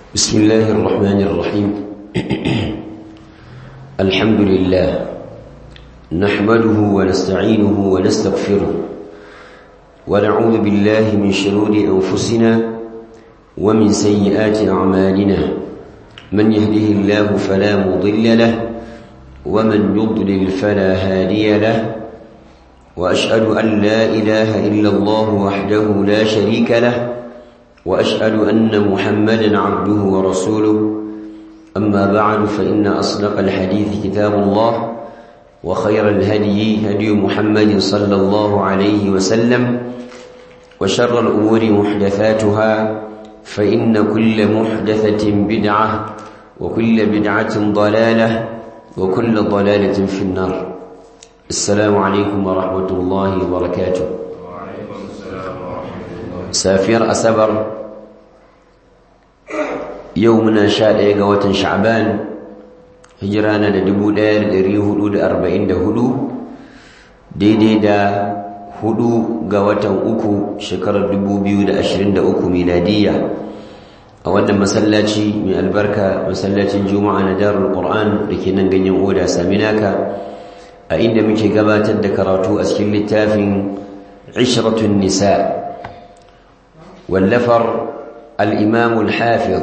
بسم الله الرحمن الرحيم الحمد لله نحمده ونستعينه ونستغفره ونعوذ بالله من شرور أنفسنا ومن سيئات أعمالنا من يهده الله فلا مضل له ومن يضلل فلا هادي له وأشهد أن لا إله إلا الله وحده لا شريك له وأشهد أن محمدا عبده ورسوله أما بعد فإن أصدق الحديث كتاب الله وخير الهدي هدي محمد صلى الله عليه وسلم وشر الأمور محدثاتها فإن كل محدثة بدعة وكل بدعة ضلالة وكل ضلالة في النار السلام عليكم ورحمة الله وبركاته safiyar asabar yau muna sha ɗaya ga watan sha'ban hijira na da dubu ɗaya da ɗari hudu da arba'in da hudu daidai da hudu ga watan uku shekarar dubu biyu da ashirin da uku miladiyya a wannan masallaci mai albarka masallacin juma'a na darul qur'an da ke nan ganyen oda saminaka a inda muke gabatar da karatu a cikin littafin ishratun nisa' واللفر الإمام الحافظ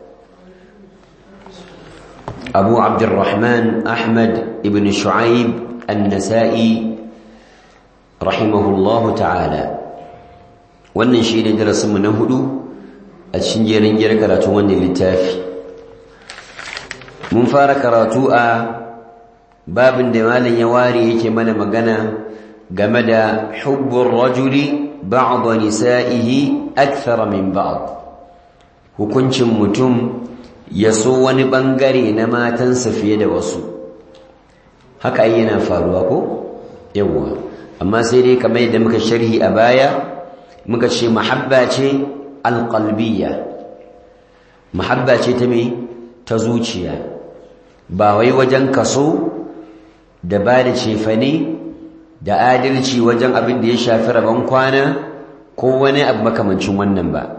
أبو عبد الرحمن أحمد بن شعيب النسائي رحمه الله تعالى wannan shi ne darasinmu na hudu a cikin jerin jere karatu wannan littafi mun fara karatu a babin da malam ya ware yake mana magana game da hubbun rajuli بعض نسائه أكثر من بعض hukuncin mutum ya so wani bangare na matansa fiye da wasu haka ai yana faruwa ko yawa amma sai dai kamar yadda muka sharhi a baya muka ce mahabba ce alqalbiyya mahabba ce ta me ta zuciya ba wai wajen kaso da ba da cefane da adalci wajen abin da ya shafi rabon kwana ko wani abu makamancin wannan ba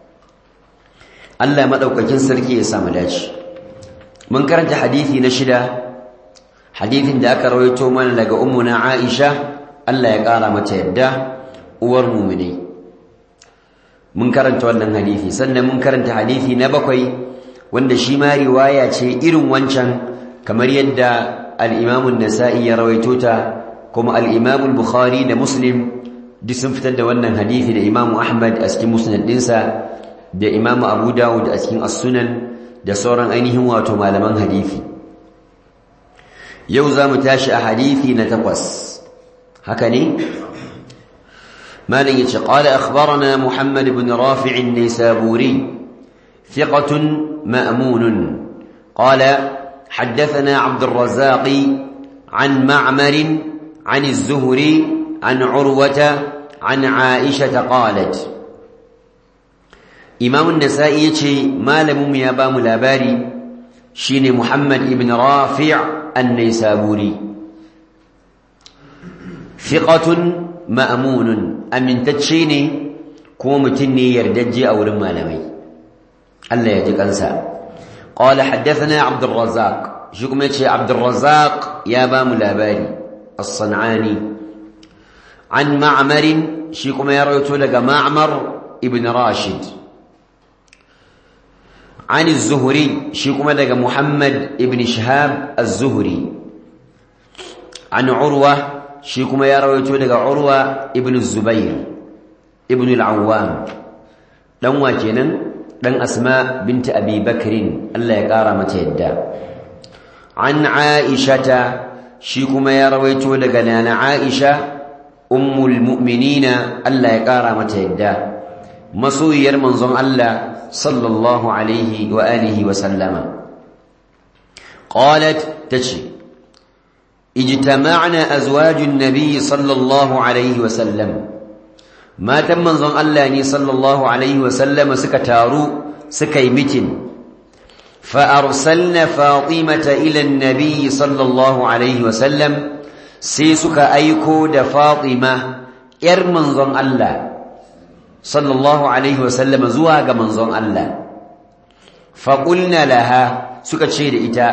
Allah madaukakin sarki ya samu dace mun karanta hadisi na shida hadisin da aka rawaito mana daga ummuna Aisha Allah ya kara mata yadda uwar mu'mini mun karanta wannan hadisi sannan mun karanta hadisi na bakwai wanda shi ma riwaya ce irin wancan kamar yadda al-Imam an-Nasa'i ya rawaito ta kuma al-Imam al-Bukhari da Muslim duk sun fitar da wannan hadisi da Imam Ahmad a cikin musnad dinsa da Imam Abu Dawud a cikin as-Sunan da sauran ainihin wato malaman hadisi yau zamu tashi a hadisi na takwas haka ne مالك قال أخبرنا محمد بن رافع النيسابوري ثقة مأمون قال حدثنا عبد الرزاق عن معمر عن الزهري عن عروة عن عائشة قالت إمام النسائي يتشي ما لم يبام لاباري شين محمد بن رافع النيسابوري ثقة مأمون أمن تتشيني كومتني يردجي أو لما لمي الله يجيك أنسى قال حدثنا عبد الرزاق شكم يتشي عبد الرزاق يا بام لاباري الصنعاني عن معمر شيكم يرويت لك معمر ابن راشد عن الزهري شيكم لك محمد ابن شهاب الزهري عن عروة شيكم يرويت لك عروة ابن الزبير ابن العوام دون واجنا دون أسماء بنت أبي بكر الله يقارى متى عن عائشة shi kuma ya rawaito daga nana Aisha ummul mu'minina Allah ya kara mata yadda masoyiyar manzon Allah sallallahu alaihi wa alihi wa sallama qalat tace ijtama'na azwajun nabiy sallallahu alaihi wa sallam matan manzon Allah ne sallallahu alaihi wa sallama suka taru suka yi mitin فأرسلنا فاطمة إلى النبي صلى الله عليه وسلم سيسك أيكو دا فاطمة إرمن ظن الله صلى الله عليه وسلم زواج من ظن الله faƙulna laha suka ce da ita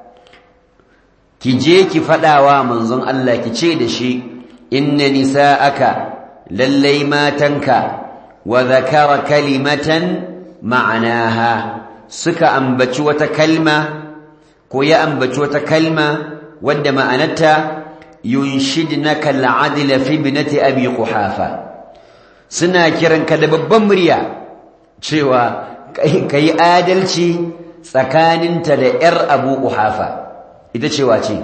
ki je ki faɗawa manzon Allah ki ce da shi inna nisa'aka lallai matanka wa zakara kalimatan ma'anaha suka ambaci wata kalma ko ya ambaci wata kalma wadda ma'anarta yunshidnaka al'adla fi ibnati abi quhafa suna kiranka da babban murya cewa kai adalci tsakaninta da yar abu quhafa ita cewa ce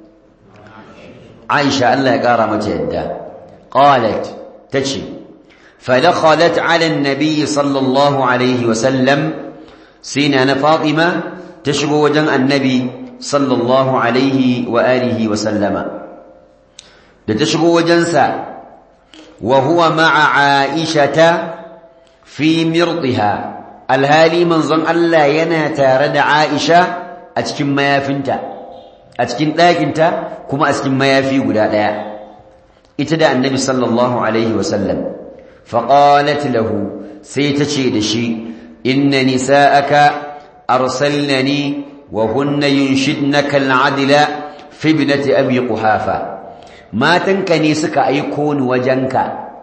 Aisha Allah ya kara mata yadda qalat tace فدخلت على النبي صلى الله عليه وسلم سينا فاطمة تشبه وجن النبي صلى الله عليه وآله وسلم تشبه وجنسا وهو مع عائشة في مرضها الهالي من ظن ألا يناتى رد عائشة أتكن ما يفنت أتكن لكنت كما أتكن ما يفي قداء اتدى النبي صلى الله عليه وسلم فقالت له سيتشي دشي إن نساءك أرسلنني وهن ينشدنك العدل في ابنة أبي قحافة ما تنكني سك أيكون وجنك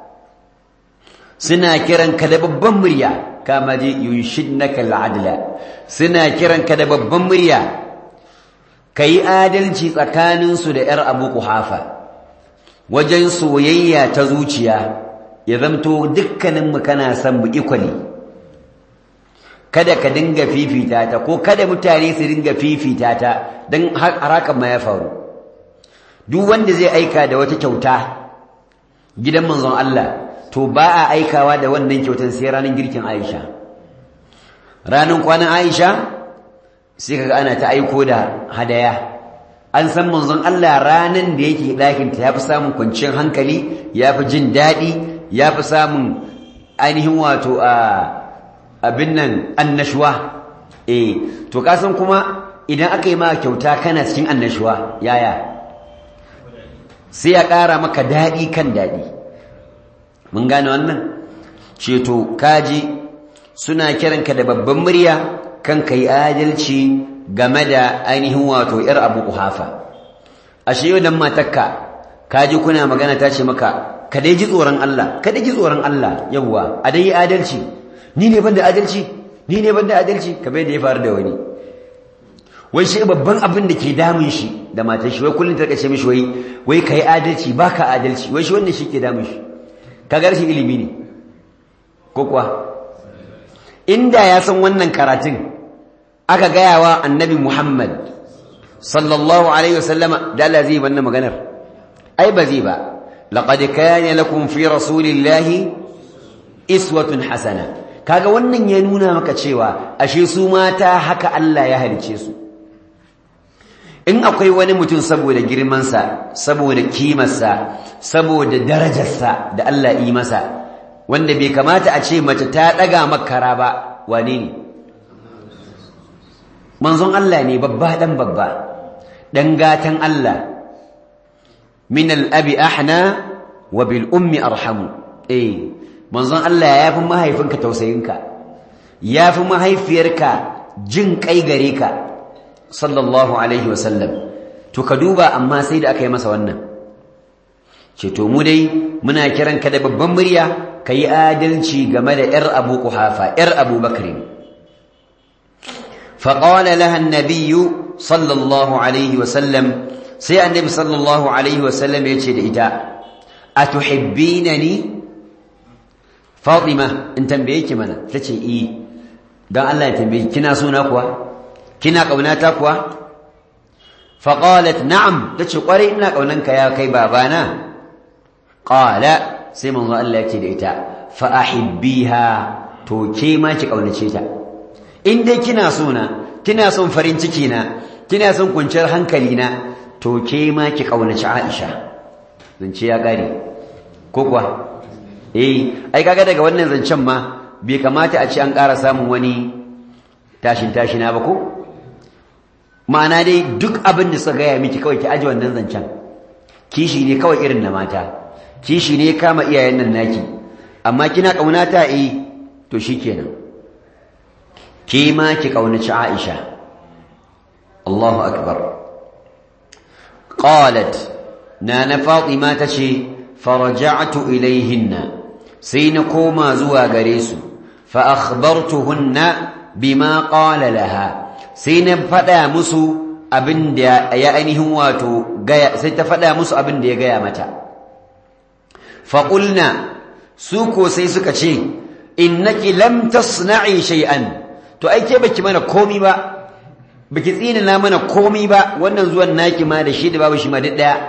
سنا كرن كدب بمريا كما دي ينشدنك العدل سنا كرن كدب بمريا كي آدلتي تكانن سدئر أبو قحافة وجن سويا تزوجيا ya zamto dukkaninmu kana son mu ikwali kada ka dinga fifita ta ko kada mutane su dinga fifita ta don harakan ma ya faru duk wanda zai aika da wata kyauta gidan manzon Allah to ba a aikawa da wannan kyautar sai ranar girkin Aisha ranar kwanan Aisha sai kaga ana ta aiko da hadaya an san manzon Allah ranan da yake ɗakinta ya fi samun kwanciyar hankali ya fi jin daɗi ya fi samun ainihin wato a abin nan annashuwa eh to kasan kuma idan aka yi maka kyauta kana cikin annashuwa yaya sai ya ƙara maka daɗi kan daɗi mun gane wannan ceto kaji suna kiranka da babban murya kan kai adalci game da ainihin wato ‘yar abu kuhafa ashe yau dan matakka kaji kuna magana ta ce maka ka dai ji tsoron Allah ka dai ji tsoron Allah yawwa a dai yi adalci ni ne ban da adalci ni ne ban da adalci kamar da ya faru da wani wai shi babban abin da ke damun shi da matar shi wai kullum ta kace mishi wai wai kai adalci baka adalci wai shi wannan shi ke damun shi kaga rashin ilimi ne ko kuwa inda ya san wannan karatun aka gaya wa annabi Muhammad sallallahu alaihi wasallama da Allah zai wannan maganar ai ba zai ba لقد كان لكم في رسول الله اسوه حسنه kaga wannan ya nuna maka cewa ashe su mata haka Allah ya halice su in akwai wani mutum saboda girman sa saboda kimar sa saboda darajar sa da Allah yi masa wanda bai kamata a ce mace ta daga makara ba wane ne manzon Allah ne babba dan babba dan gatan Allah min al'abi ahna wa bil ummi arhamu eh manzon Allah ya fi mahaifinka tausayinka ya fi mahaifiyarka jin kai gare ka sallallahu alaihi wasallam to ka duba amma sai da aka yi masa wannan ce to mu dai muna kiranka da babban murya ka yi adalci game da ‘yar abu kuhafa ‘yar abu bakrin faƙawala lahan nabiyu sallallahu alaihi wasallam sai annabi sallallahu alaihi wasallam ya ce da ita a tuhibbina ni fatima in tambaye ki mana ta ce i don Allah ya tambaye kina suna kuwa kina ƙaunata kuwa faƙalat na'am ta ce ƙwarai ina ƙaunanka ya kai babana ƙala sai manzo Allah ya ce da ita fa ahibbiha to ke ma ki ƙaunace ta in dai kina suna kina son farin ciki na kina son kwanciyar hankali na to ke ma ki kaunaci Aisha zance ya gare ko kuwa eh ai kaga daga wannan zancen ma bai kamata a ce an ƙara samun wani tashin tashina ba ko ma'ana dai duk abin da suka gaya miki kawai ki aje wannan zancen kishi ne kawai irin na mata kishi ne kama iyayen nan naki amma kina kaunata eh to shikenan ke ma ki kaunaci Aisha Allahu akbar qalat nana Fatima tace faraja'tu ilayhinna sai na koma zuwa gare su fa akhbartuhunna bima qala laha sai na fada musu abin da ya ainihin wato gaya sai ta fada musu abin da ya gaya mata fa qulna su ko sai suka ce innaki lam tasna'i shay'an to ai ke baki mana komi ba baki tsina na mana komi ba wannan zuwan naki ma da shi da babu shi ma duk daya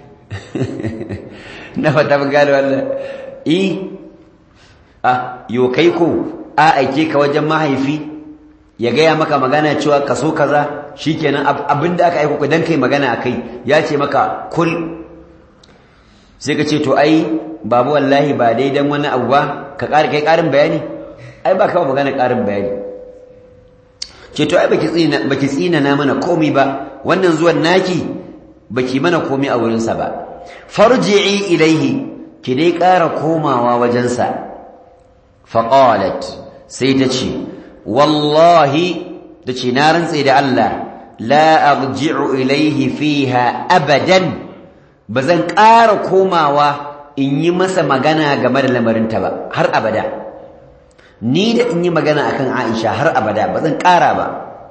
na fata ban gane wannan eh ah yo kai ko a aike ka wajen mahaifi ya gaya maka magana cewa ka so kaza shikenan abinda aka aiko ka dan kai magana akai ya ce maka kul sai ka ce to ai babu wallahi ba dai dan wani abu ba ka ƙara kai ƙarin bayani ai ba ka magana ƙarin bayani ce to ai baki tsina baki tsina na mana komai ba wannan zuwan naki baki mana komai a wurin sa ba farji'i ilaihi ki dai ƙara komawa wajen sa faqalat sai ta ce wallahi da ce na rantse da Allah la arji'u ilaihi fiha abadan bazan ƙara komawa in yi masa magana game da lamarinta ba har abada ni da in yi magana akan Aisha har abada ba zan ƙara ba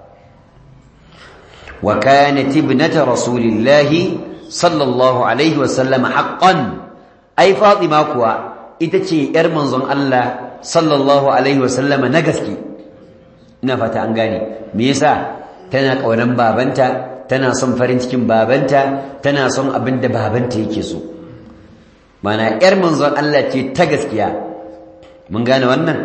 wa kanat ibnata rasulillahi sallallahu alaihi wa sallam haqqan ai Fatima kuwa ita ce yar manzon Allah sallallahu alaihi wa sallam na gaske ina fata an gane me yasa tana kaunan babanta tana son farin cikin babanta tana son abin da babanta yake so mana ‘yar manzon Allah ce ta gaskiya mun gane wannan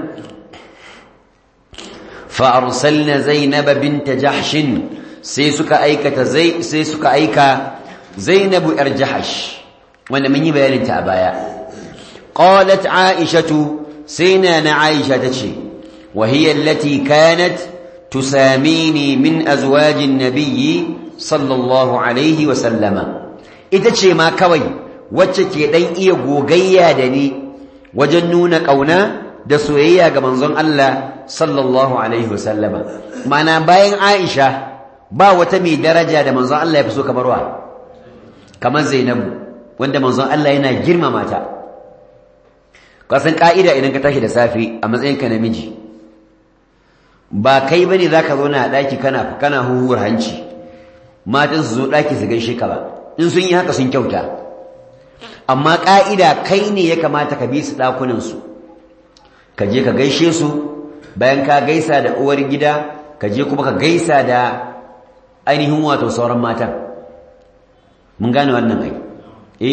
fa'arsalna zainaba binta jahshin sai suka aikata zai sai suka aika zainabu ‘yar jahash wanda mun yi bayaninta a baya qalat aishatu sai na na aisha ta ce وهي التي كانت تساميني من أزواج النبي صلى الله عليه وسلم إذا شيء ما كوي wacce ke dan iya gogayya da ni wajen nuna kauna da soyayya ga manzon Allah sallallahu alaihi wasallama mana bayan Aisha ba wata mai daraja da manzon Allah ya fi so kamar wa kamar Zainabu wanda manzon Allah yana girmama ta kasan ka'ida idan ka tashi da safe a matsayinka namiji ba kai bane zaka zo na daki kana kana huhur hanci matan su zo daki su gaishe ka ba in sun yi haka sun kyauta amma ƙa'ida kai ne ya kamata ka bi su ɗakunansu ka je ka gaishe su bayan ka gaisa da uwar gida ka je kuma ka gaisa da ainihin wato sauran matan mun gane wannan ai eh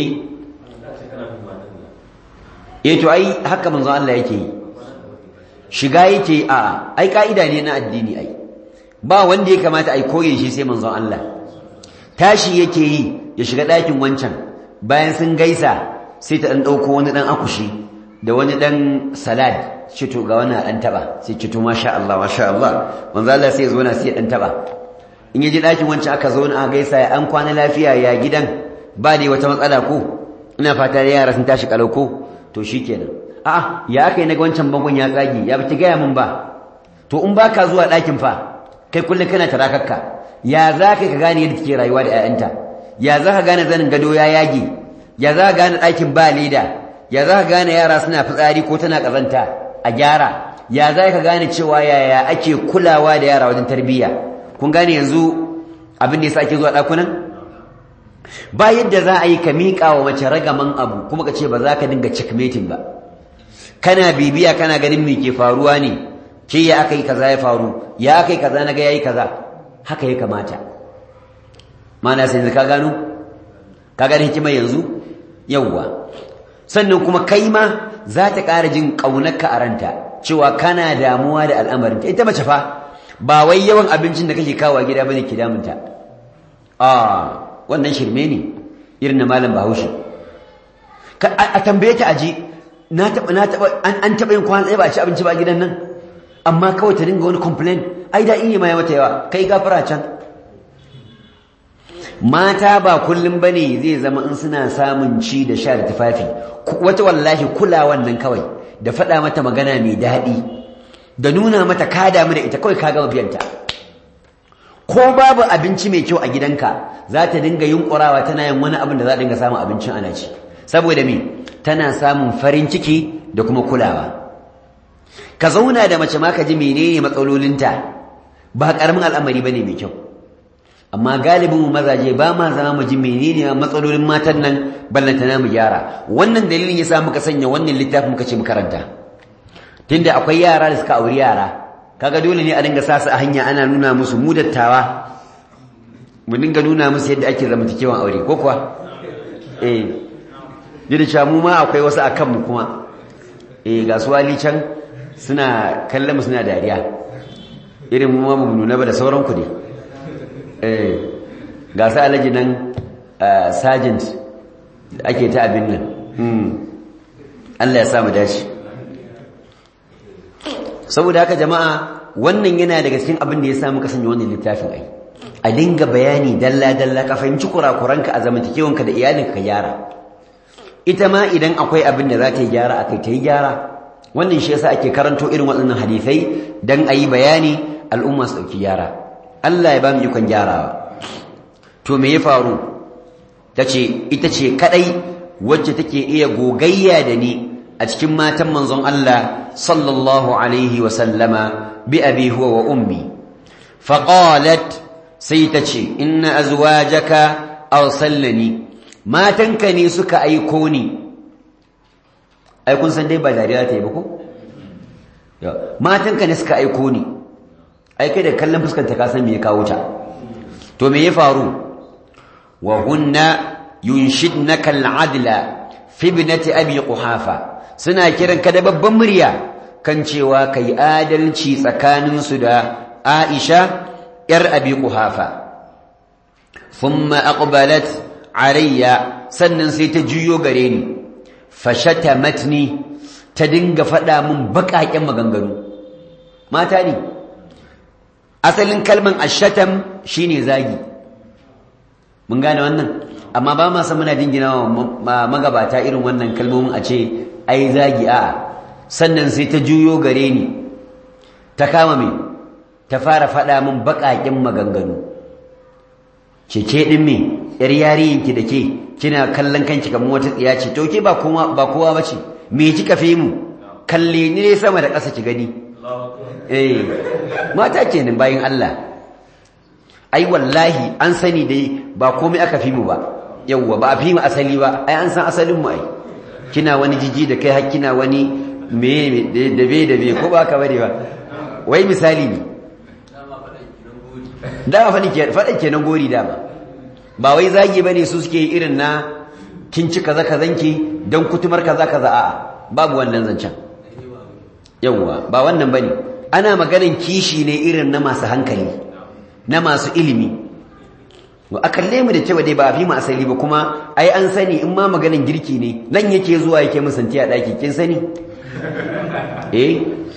eh to ai haka manzon Allah yake yi shiga yake a ai ka'ida ne na addini ai ba wanda ya kamata ai koye shi sai manzon Allah tashi yake yi ya shiga ɗakin wancan bayan sun gaisa sai ta ɗan ɗauko wani ɗan akushi da wani ɗan salad cito ga wani ɗan taɓa sai cito masha Allah masha Allah manzo Allah sai ya zo na sai ya ɗan taɓa in ya ji ɗakin wancan aka zo na gaisa ya an kwana lafiya ya gidan ba dai wata matsala ko ina fata da yara sun tashi kalau ko to shikenan a'a ya aka yi na wancan bangon ya tsage ya bata gaya min ba to in baka zuwa ɗakin fa kai kullum kana tarakakka ya za ka gane yadda take rayuwa da 'ya'yanta ya za ka gane zanin gado ya yage ya za ka gane ɗakin ba leda ya za ka gane yara suna fitsari ko tana ƙazanta a gyara ya za ka gane cewa yaya ake kulawa da yara wajen tarbiyya kun gane yanzu abin da yasa ake zuwa ɗakunan ba yadda za a yi ka miƙa wa mace ragaman abu kuma ka ce ba za ka dinga checkmating ba kana bibiya kana ganin me ke faruwa ne ke ya aka yi kaza ya faru ya aka yi kaza na ga ya yi kaza haka ya kamata mana sai ka gano ka gane hikimar yanzu yawwa sannan kuma kai ma za ta ƙara jin ƙaunarka a ranta cewa kana damuwa da al'amarinta ita mace fa ba wai yawan abincin da kake kawo gida bane ke damunta a wannan shirme ne irin na malam bahaushe a tambaye ta aji na taɓa na taɓa an taɓa yin kwana tsaye ba a ci abinci ba gidan nan amma kawai ta dinga wani complain ai da iya ma ya mata yawa kai gafara can mata ba kullum bane zai zama in suna samun ci da sha da tufafi wata wallahi kula wannan kawai da faɗa mata magana mai daɗi da nuna mata ka damu da ita kawai ka gama biyanta ko babu abinci mai kyau a gidanka za ta dinga yunkurawa tana yin wani abin da za a dinga samun abincin ana ci saboda me tana samun farin ciki da kuma kulawa ka zauna da mace ma ka ji menene matsalolinta ba karamin al'amari bane mai kyau amma galibin mu mazaje ba ma zama mu ji menene matsalolin matan nan ballantana mu gyara wannan dalilin yasa muka sanya wannan littafin muka ce mu karanta tunda akwai yara da suka auri yara kaga dole ne a dinga sa su a hanya ana nuna musu mu dattawa mu dinga nuna musu yadda ake zamantakewan aure ko kuwa eh yadda cewa mu ma akwai wasu a kanmu kuma eh ga su wali can suna kallon mu suna dariya irin mu ma mu nuna ba da sauran ku ne eh ga su alaji nan sergeant da ake ta abin nan Allah ya sa mu dace saboda haka jama'a wannan yana daga cikin abin da ya sa muka sanya wannan littafin ai a dinga bayani dalla dalla ka fahimci kurakuranka a zamantakewanka da iyalinka ka gyara ita ma idan akwai abin da za ta yi gyara akai ta yi gyara wannan shi yasa ake karanto irin waɗannan hadisai dan a yi bayani al'umma su ɗauki gyara Allah ya ba mu ikon gyarawa to me ya faru ta ce ita ce kaɗai wacce take iya gogayya da ni a cikin matan manzon Allah sallallahu alaihi wa sallama bi abi huwa wa ummi faqalat sai ta ce inna azwajaka arsalani matanka ne suka aiko ni ai kun san dai ba dariya ta yi ba ko matanka ne suka aiko ni ai kai da kallon fuskanta ka san me ya kawo ta to me ya faru wa hunna yunshidnaka al'adla fi ibnati abi quhafa suna kiran ka da babban murya kan cewa kai adalci tsakanin su da Aisha yar abi quhafa thumma aqbalat alayya sannan sai ta juyo gare ni fashatamatni ta dinga faɗa min baƙaƙen maganganu mata ne asalin kalman ashatam shine zagi mun gane wannan amma ba ma san muna dingina wa magabata irin wannan kalmomin a ce ai zagi a sannan sai ta juyo gare ni ta kama me ta fara faɗa min baƙaƙen maganganu ce ke ɗin me yar yariyinki da ke kina kallon kanki kamar wata tsiya ce to ke ba kowa ba kowa bace me kika fi mu kalle ni ne sama da ƙasa ki gani eh mata kenan bayin Allah ai wallahi an sani dai ba komai aka fi mu ba yawwa ba a fi mu asali ba ai an san asalin mu ai kina wani jiji da kai har kina wani me da be da be ko ba ka bane ba wai misali ne dama faɗin ke faɗin kenan gori dama ba wai zagi bane su suke irin na kin ci kaza kazanki dan kutumar kaza kaza a'a babu wannan zancen yawwa ba wannan bane ana maganan kishi ne irin na masu hankali na masu ilimi a kalle mu da cewa dai ba a fi mu asali ba kuma ai an sani in ma maganan girki ne nan yake zuwa yake mu santi a daki kin sani eh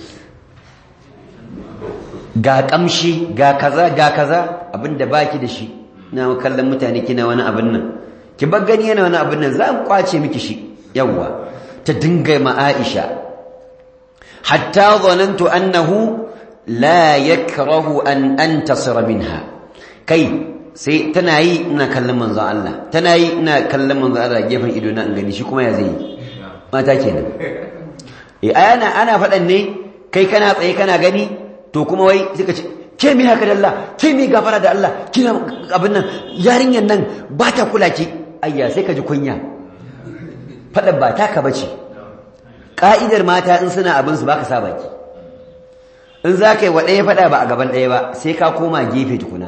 ga kamshi ga kaza ga kaza abinda baki da shi na kallon mutane kina wani abin nan ki bar gani yana wani abin nan za mu kwace miki shi yawwa ta dinga ma Aisha hatta zanantu annahu la yakrahu an antasira minha kai sai tana yi ina kallon manzon Allah tana yi ina kallon manzon Allah gefen ido na in gani shi kuma ya zai mata kenan eh ana ana fadan ne kai kana tsaye kana gani to kuma wai suka ce ke mi haka da Allah ke mi gafara da Allah kina abin nan yarinyan nan ba ta kula ki ayya sai ka ji kunya fadan ba taka bace ka'idar mata in suna abin su baka sa baki in za ka yi wa ɗaya faɗa ba a gaban ɗaya ba sai ka koma gefe tukuna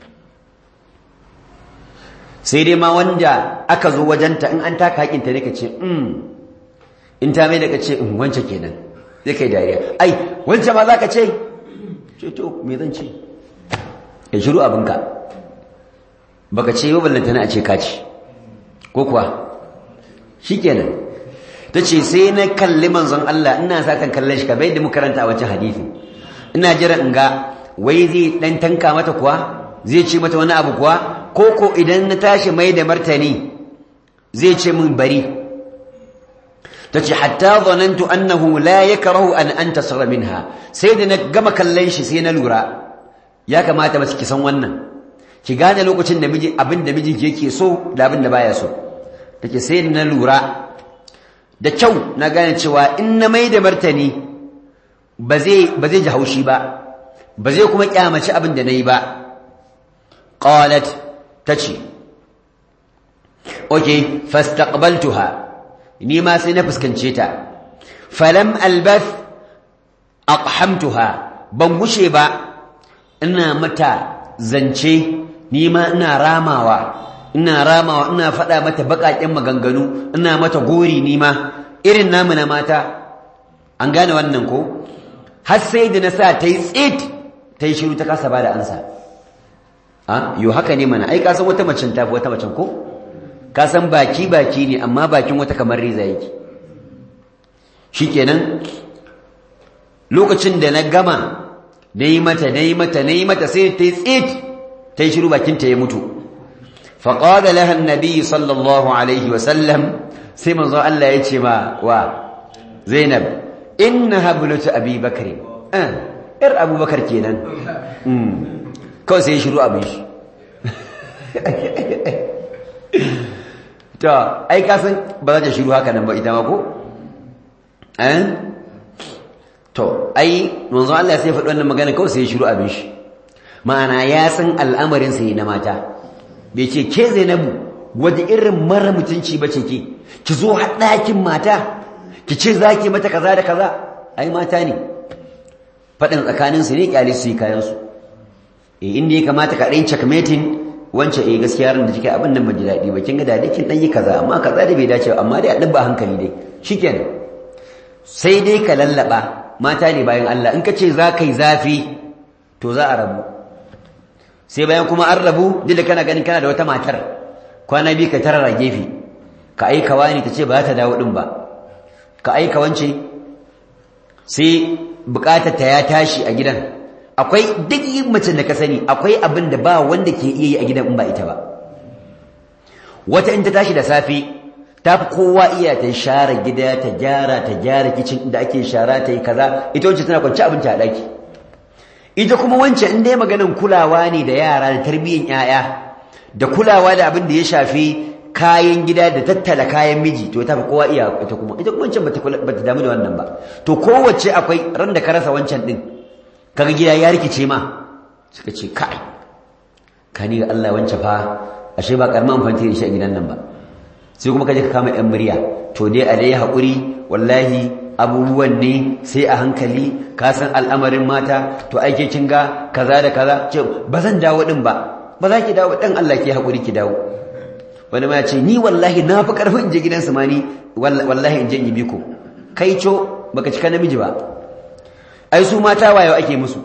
sai dai ma wanda aka zo wajenta in an taka haƙinta ne ka ce in ta mai da ka ce in wance kenan zai kai dariya ai wance ma za ka ce ce to me zan ce ya shiru abinka baka ce yau ballanta na a ce kaci ko kuwa shi kenan ta ce sai na kalli manzon Allah ina satan kallon shi ka bai da muka karanta a wancan hadisi ina jira in ga wai zai dan tanka mata kuwa zai ce mata wani abu kuwa ko ko idan na tashi mai da martani zai ce min bari tace hatta zanantu annahu la yakrahu an antasira minha sai da na gama kallon shi sai na lura ya kamata mace ki san wannan ki gane lokacin da miji abin da miji yake so da abin da baya so take sai na lura da kyau na gane cewa in na mai da martani ba zai ba zai ji haushi ba ba zai kuma kyamaci abin da nayi ba qalat tace okay fastaqbaltuha ni ma sai na fuskance ta falam albath aqhamtuha ban gushe ba ina mata zance ni ma ina ramawa ina ramawa ina faɗa mata baƙaƙen maganganu ina mata gori ni ma irin namu na mata an gane wannan ko har sai da na sa ta yi tsit ta yi shiru ta kasa ba da ansa a yo haka ne mana ai ka san wata macen tafi wata macen ko ka san baki baki ne amma bakin wata kamar riza yake shikenan lokacin da na gama na yi mata na yi mata na yi mata sai ta yi tsit ta yi shiru bakinta ya mutu faƙaɗa lahan nabi sallallahu alaihi wasallam sai manzo Allah ya ce ma wa zainab inna hablatu abi bakari ‘yar abubakar kenan kawai sai ya shiru abin shi ta ai kasan ba za ta shiru haka nan ba ita ma ko? to ai manzo Allah sai faɗi wannan magana kawai sai ya shiru abin shi ma'ana ya san al'amarin sai na mata bai ce ke Zainabu wata irin mara mutunci bace ke ki zo haɗakin mata ki ce zaki mata kaza da kaza ai mata ne faɗin tsakanin su ne kyale su yi kayan su eh inda ya kamata ka ɗan checkmating wancan eh gaskiya ran da kike abin nan ban ji daɗi ba kin ga da kin dan yi kaza amma kaza da bai dace amma dai a ɗan ba hankali dai shikenan sai dai ka lallaba mata ne bayan Allah in ka ce za ka yi zafi to za a rabu sai bayan kuma an rabu duk da kana ganin kana da wata matar kwana biyu ka tarara gefe ka aika wani ta ce ba za ta dawo din ba ka aika wance sai bukatar ta ya tashi a gidan akwai duk yin mace da ka sani akwai abin da ba wanda ke iya yi a gidan in ba ita ba wata in ta tashi da safe ta fi kowa iya ta share gida ta gyara ta gyara kicin da ake shara ta yi kaza ita wacce tana kwanci abinci a ɗaki ita kuma wancan in dai maganin kulawa ne da yara da tarbiyyar 'ya'ya da kulawa da abin da ya shafi kayan gida da tattala kayan miji to ta fi kowa iya ita kuma ita kuma wancan bata damu da wannan ba to kowace akwai ran da ka rasa wancan din kaga gida ya rikice ma suka ce kai kani ga Allah wancan fa ashe ba karamin amfani da shi a gidan nan ba sai kuma kaje ka kama yan murya to dai a dai haƙuri wallahi abubuwan ne sai a hankali ka san al'amarin mata to aike kin ga kaza da kaza ce ba zan dawo din ba ba za ki dawo dan Allah ke haƙuri ki dawo wani ma ya ce ni wallahi na fi ƙarfin in je gidansu ma ni wallahi in je in yi biko kai co baka cika namiji ba ai su mata wayo ake musu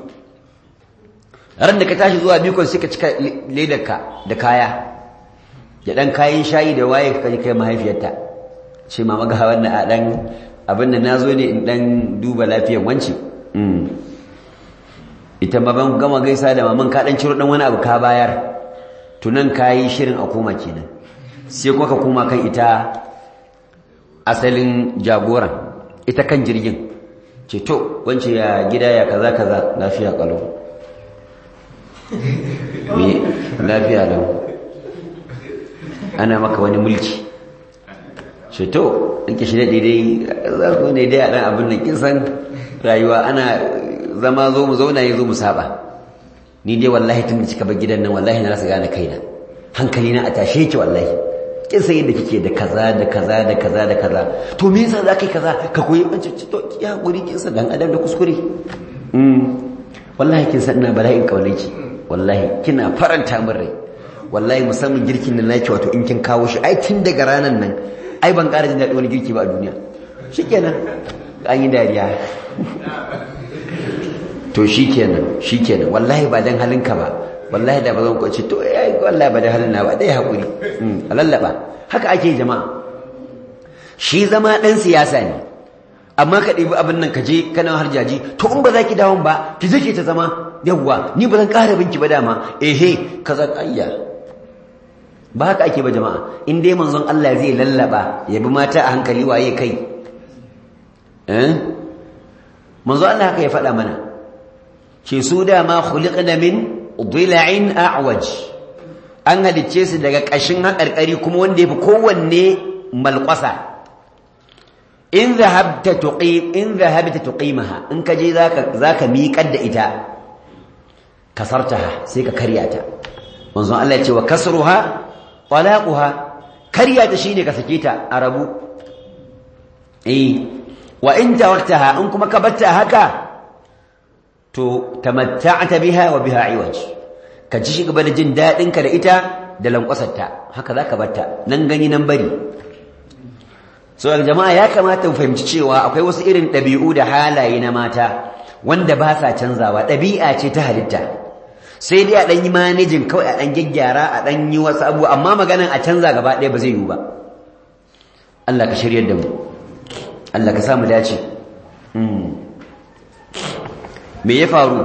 ran da ka tashi zuwa bikon sai ka cika ledarka da kaya ya dan kayan shayi da waye ka kai mahaifiyarta ce mama ga wannan a dan abin da nazo ne in dan duba lafiyar wanci ita ma ban gama gaisa da maman ka dan ciro dan wani abu ka bayar tunan kayi shirin a koma kenan sai kuma ka koma kan ita asalin jagoran ita kan jirgin ce to wance ya gida ya kaza kaza lafiya kalau me lafiya lau ana maka wani mulki ce to in ki shirya daidai za ku ne dai a ɗan abin da kin san rayuwa ana zama zo mu zauna ya zo mu saba ni dai wallahi tun da kika bar gidan nan wallahi na rasa gane kaina hankali na a tashe ki wallahi kin san yadda kike da kaza da kaza da kaza da kaza to me yasa za ka yi kaza ka koyi an ce to ki hakuri kin san dan adam da kuskure wallahi kin san ina bala'in kaunaki wallahi kina faranta min rai wallahi musamman girkin da nake wato in kin kawo shi ai tun daga ranan nan ai ban ƙara jin daɗi wani girki ba a duniya shikenan an yi dariya to shikenan shikenan wallahi ba dan halinka ba wallahi da ba zan kwace to ai wallahi ba dan halin na ba dai hakuri a lallaba haka ake jama'a shi zama dan siyasa ne amma ka ɗebi abin nan ka je kana harjaji to in ba za ki dawon ba ki je ki ta zama yawwa ni ba zan ƙara binki ba dama ehe kaza ayya ba haka ake ba jama'a in dai manzon Allah zai lallaba ya bi mata a hankali waye kai eh manzo Allah haka ya faɗa mana ce su dama khuliqna min dila'in a'waj an halicce su daga ƙashin haƙarƙari kuma wanda yafi kowanne malƙwasa in zahabta tuqim in zahabta tuqimaha in ka je zaka zaka miƙar da ita kasartaha sai ka karya ta manzon Allah ya ce wa kasruha talaquha karya ta shine ka sake ta a rabu eh wa in taraktaha in kuma ka batta haka to tamatta'ta biha wa biha iwaj ka ji shi gaba da jin dadin ka da ita da lankwasarta haka zaka batta nan gani nan bari so jama'a ya kamata mu fahimci cewa akwai wasu irin ɗabi'u da halaye na mata wanda ba sa canzawa ɗabi'a ce ta halitta sai dai a ɗan yi manejin kawai a ɗan gyaggyara a ɗan yi wasu abu amma maganan a canza gaba ɗaya ba zai yiwu ba Allah ka shiryar da mu Allah ka samu dace me ya faru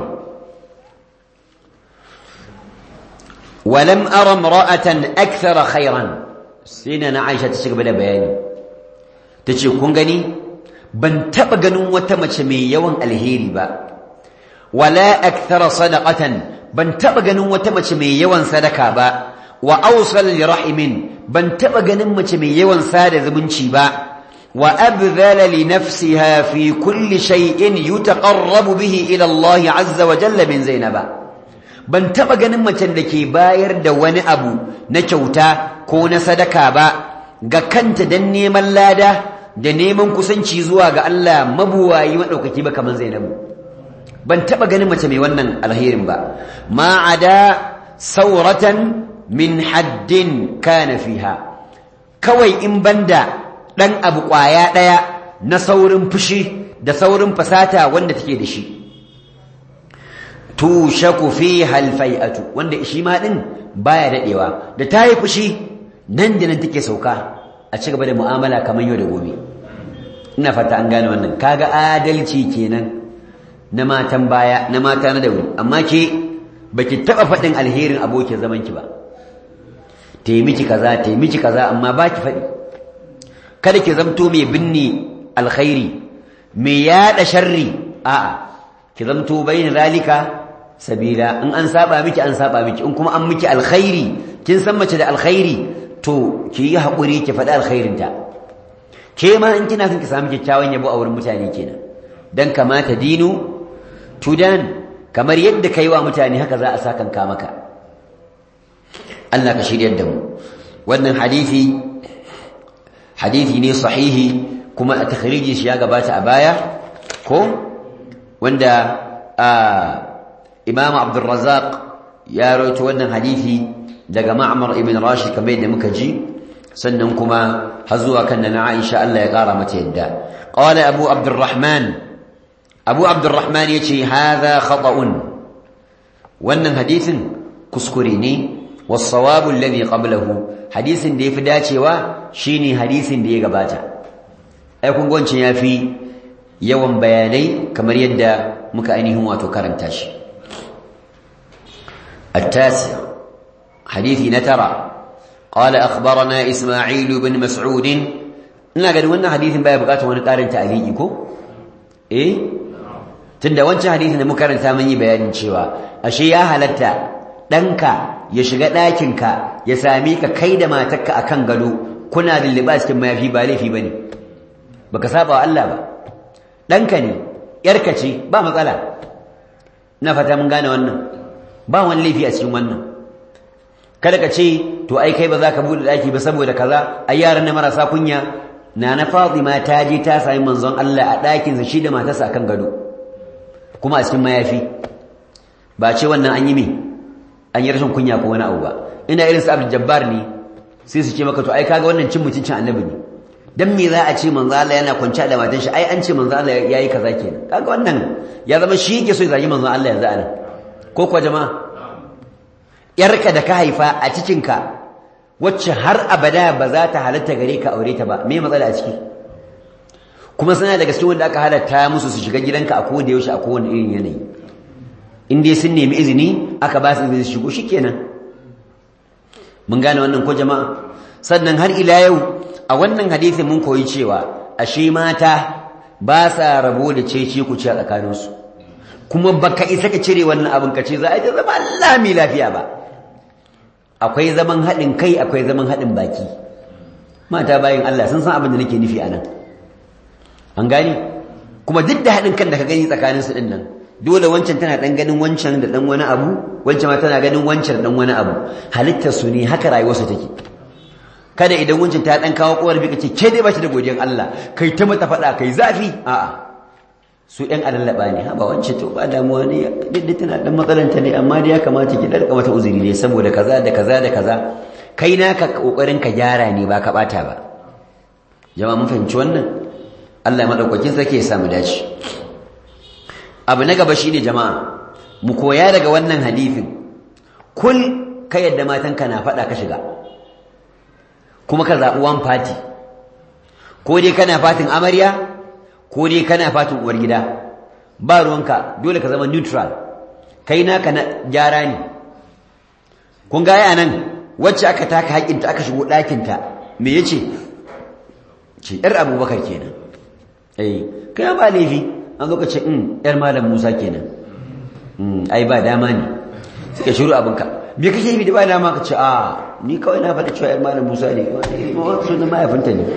walam ara imra'atan akthara khairan sai na Aisha ta cigaba da bayani tace kun gani ban taba ganin wata mace mai yawan alheri ba wala akthara sadaqatan ban taba ganin wata mace mai yawan sadaka ba wa awsal li rahimin ban taba ganin mace mai yawan sada zumunci ba wa abdhala li nafsiha fi kulli shay'in yutaqarrabu bihi ila Allah azza wa jalla min zainaba ban taba ganin macen da ke bayar da wani abu na kyauta ko na sadaka ba ga kanta dan neman lada da neman kusanci zuwa ga Allah mabuwayi madaukaki ba kaman Zainabu ban taba ganin mace mai wannan alherin ba ma ada sauratan min haddin kana fiha kawai in banda dan abu kwaya daya na saurin fushi da saurin fasata wanda take da shi tushaku fiha alfai'atu wanda shi ma din baya dadewa da tayi fushi nan da nan take sauka a ci gaba da mu'amala kamar yau da gobe ina fata an gane wannan kaga adalci kenan na matan baya na mata na dauri amma ke baki taba faɗin alherin abokin zaman ki ba taimiki kaza taimiki kaza amma baki faɗi kada ki zamto mai binne alkhairi mai yada sharri a'a ki zamto bayin zalika sabila in an saba miki an saba miki in kuma an miki alkhairi kin san mace da alkhairi to ki yi haƙuri ki faɗi alkhairinta ke ma in kina son ki samu kyakkyawan yabo a wurin mutane kenan dan kamata dinu tudan kamar yadda kai wa mutane haka za a sakanka maka Allah ka shiryar da mu wannan hadisi hadisi ne sahihi kuma a takhriji shi ya gabata a baya ko wanda Imam Abdul Razzaq ya rawaito wannan hadisi daga Ma'mar ibn Rashid kamar yadda muka ji sannan kuma har zuwa kan na Aisha Allah ya kara mata yadda qala Abu Abdurrahman Abu Abdurrahman yace hadha khata'un wannan hadisin kuskure ne was-sawabu alladhi qablahu hadisin da yafi dacewa shine hadisin da ya gabata ai kun gwancin yafi yawan bayanai kamar yadda muka ainihin wato karanta shi التاسع حديث نترى قال أخبرنا إسماعيل بن مسعود ina ganin wannan hadisin baya bukatar wani karin ta'aliki ko eh tunda wancan hadisin da muka karanta mun yi bayanin cewa ashe ya halatta danka ya shiga ɗakinka ya same ka kai da matarka akan gado kuna lulluɓa cikin mayafi ba laifi bane baka saba wa Allah ba danka ne yarka ce ba matsala ina fata mun gane wannan ba wani laifi a cikin wannan kada ka ce to ai kai ba za ka buɗe ɗaki ba saboda kaza ai yaran na marasa kunya na na Fatima ta je ta sami manzon Allah a ɗakinsa shi da matarsa akan gado kuma a cikin mayafi ba ce wannan an yi me an yi rashin kunya ko wani abu ba ina irin su Abdul Jabbar ne sai su ce maka to ai kaga wannan cin mutuncin annabi ne dan me za a ce manzo Allah yana kwance da matan shi ai an ce manzo Allah yayi kaza kenan kaga wannan ya zama shi yake so ya zagi manzo Allah yanzu anan ko kuwa jama'a yarka da ka haifa a cikinka wacce har abada ba za ta halatta gare ka aure ta ba me matsala a ciki kuma suna daga cikin wanda aka halatta musu su shiga gidanka a kowane yaushe a kowane irin yanayi in dai sun nemi izini aka ba su izini su shigo shikenan mun gane wannan ko jama'a sannan har ila yau a wannan hadisin mun koyi cewa ashe mata ba sa rabo da cece ku ci a tsakaninsu kuma baka isa ka cire wannan abin ka ce za a yi zama lami lafiya ba akwai zaman haɗin kai akwai zaman haɗin baki mata bayan Allah sun san abin da nake nufi a nan an gani kuma duk da haɗin kan da ka gani tsakaninsu ɗin nan dole wancan tana ɗan ganin wancan da ɗan wani abu wancan ma tana ganin wancan da ɗan wani abu halittar su ne haka rayuwarsu take kada idan wancan ta ɗan kawo kowar bi kace ke dai ba shi da godiyan Allah kai ta mata faɗa kai zafi a'a su ɗan alallaba ne ha ba wancan to ba damuwa ne duk da tana ɗan matsalanta ne amma dai ya kamata ki ɗarka mata uzuri ne saboda kaza da kaza da kaza kai naka kokarin ka gyara ne ba ka ɓata ba jama'a mun fahimci wannan Allah ya madaukakin sarki ya samu dace abu na gaba shine jama'a mu koya daga wannan hadisin kul ka yadda matanka na faɗa ka shiga kuma ka zaɓi one party ko dai kana fatin amarya ko dai kana fatin uwar gida ba ruwanka dole ka zama neutral kai naka na gyara ne kun ga ya nan wacce aka taka haƙinta aka shigo ɗakinta me yace ce ‘yar abubakar kenan eh kai ba laifi an zo ka ce ‘yar malam musa kenan ai ba dama ne suka shiru abinka me kake yi da ba dama ka ce a ni kawai na faɗi cewa ‘yar malam musa ne sunan mahaifinta ne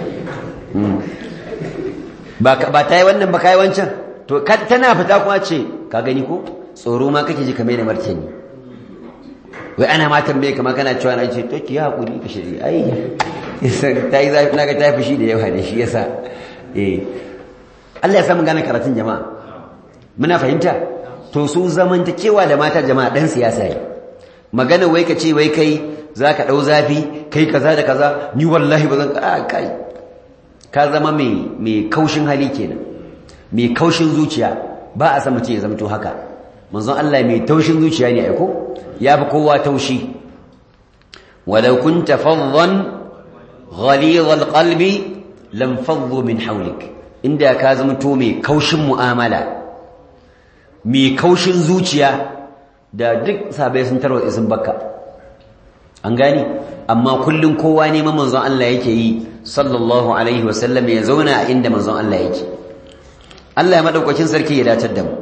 ba ta yi wannan ba ka yi wancan to tana fita kuma ce ka gani ko tsoro ma kake ji kamar da martani wai ana ma tambaye kamar kana cewa na ce to ki haƙuri ka shiri ai ta yi zafi na ga ta fi shi da yawa da shi yasa eh Allah ya samu gane karatun jama'a muna fahimta to su zamantakewa da mata jama'a dan siyasa ne magana wai ka ce wai kai zaka dau zafi kai kaza da kaza ni wallahi ba zan a kai ka zama mai mai kaushin hali kenan mai kaushin zuciya ba a san mutum ya zamto haka manzon Allah mai taushin zuciya ne aiko ya fi kowa taushi walau kunta faddan ghalidh alqalbi lam faddu min hawlik inda ka zamto mai kaushin mu'amala mai kaushin zuciya da duk sabai sun tarwatsa sun bakka an gani amma kullun kowa neman manzon Allah yake yi sallallahu alaihi wasallam ya zauna a inda manzon Allah yake Allah ya madaukakin sarki ya datar da mu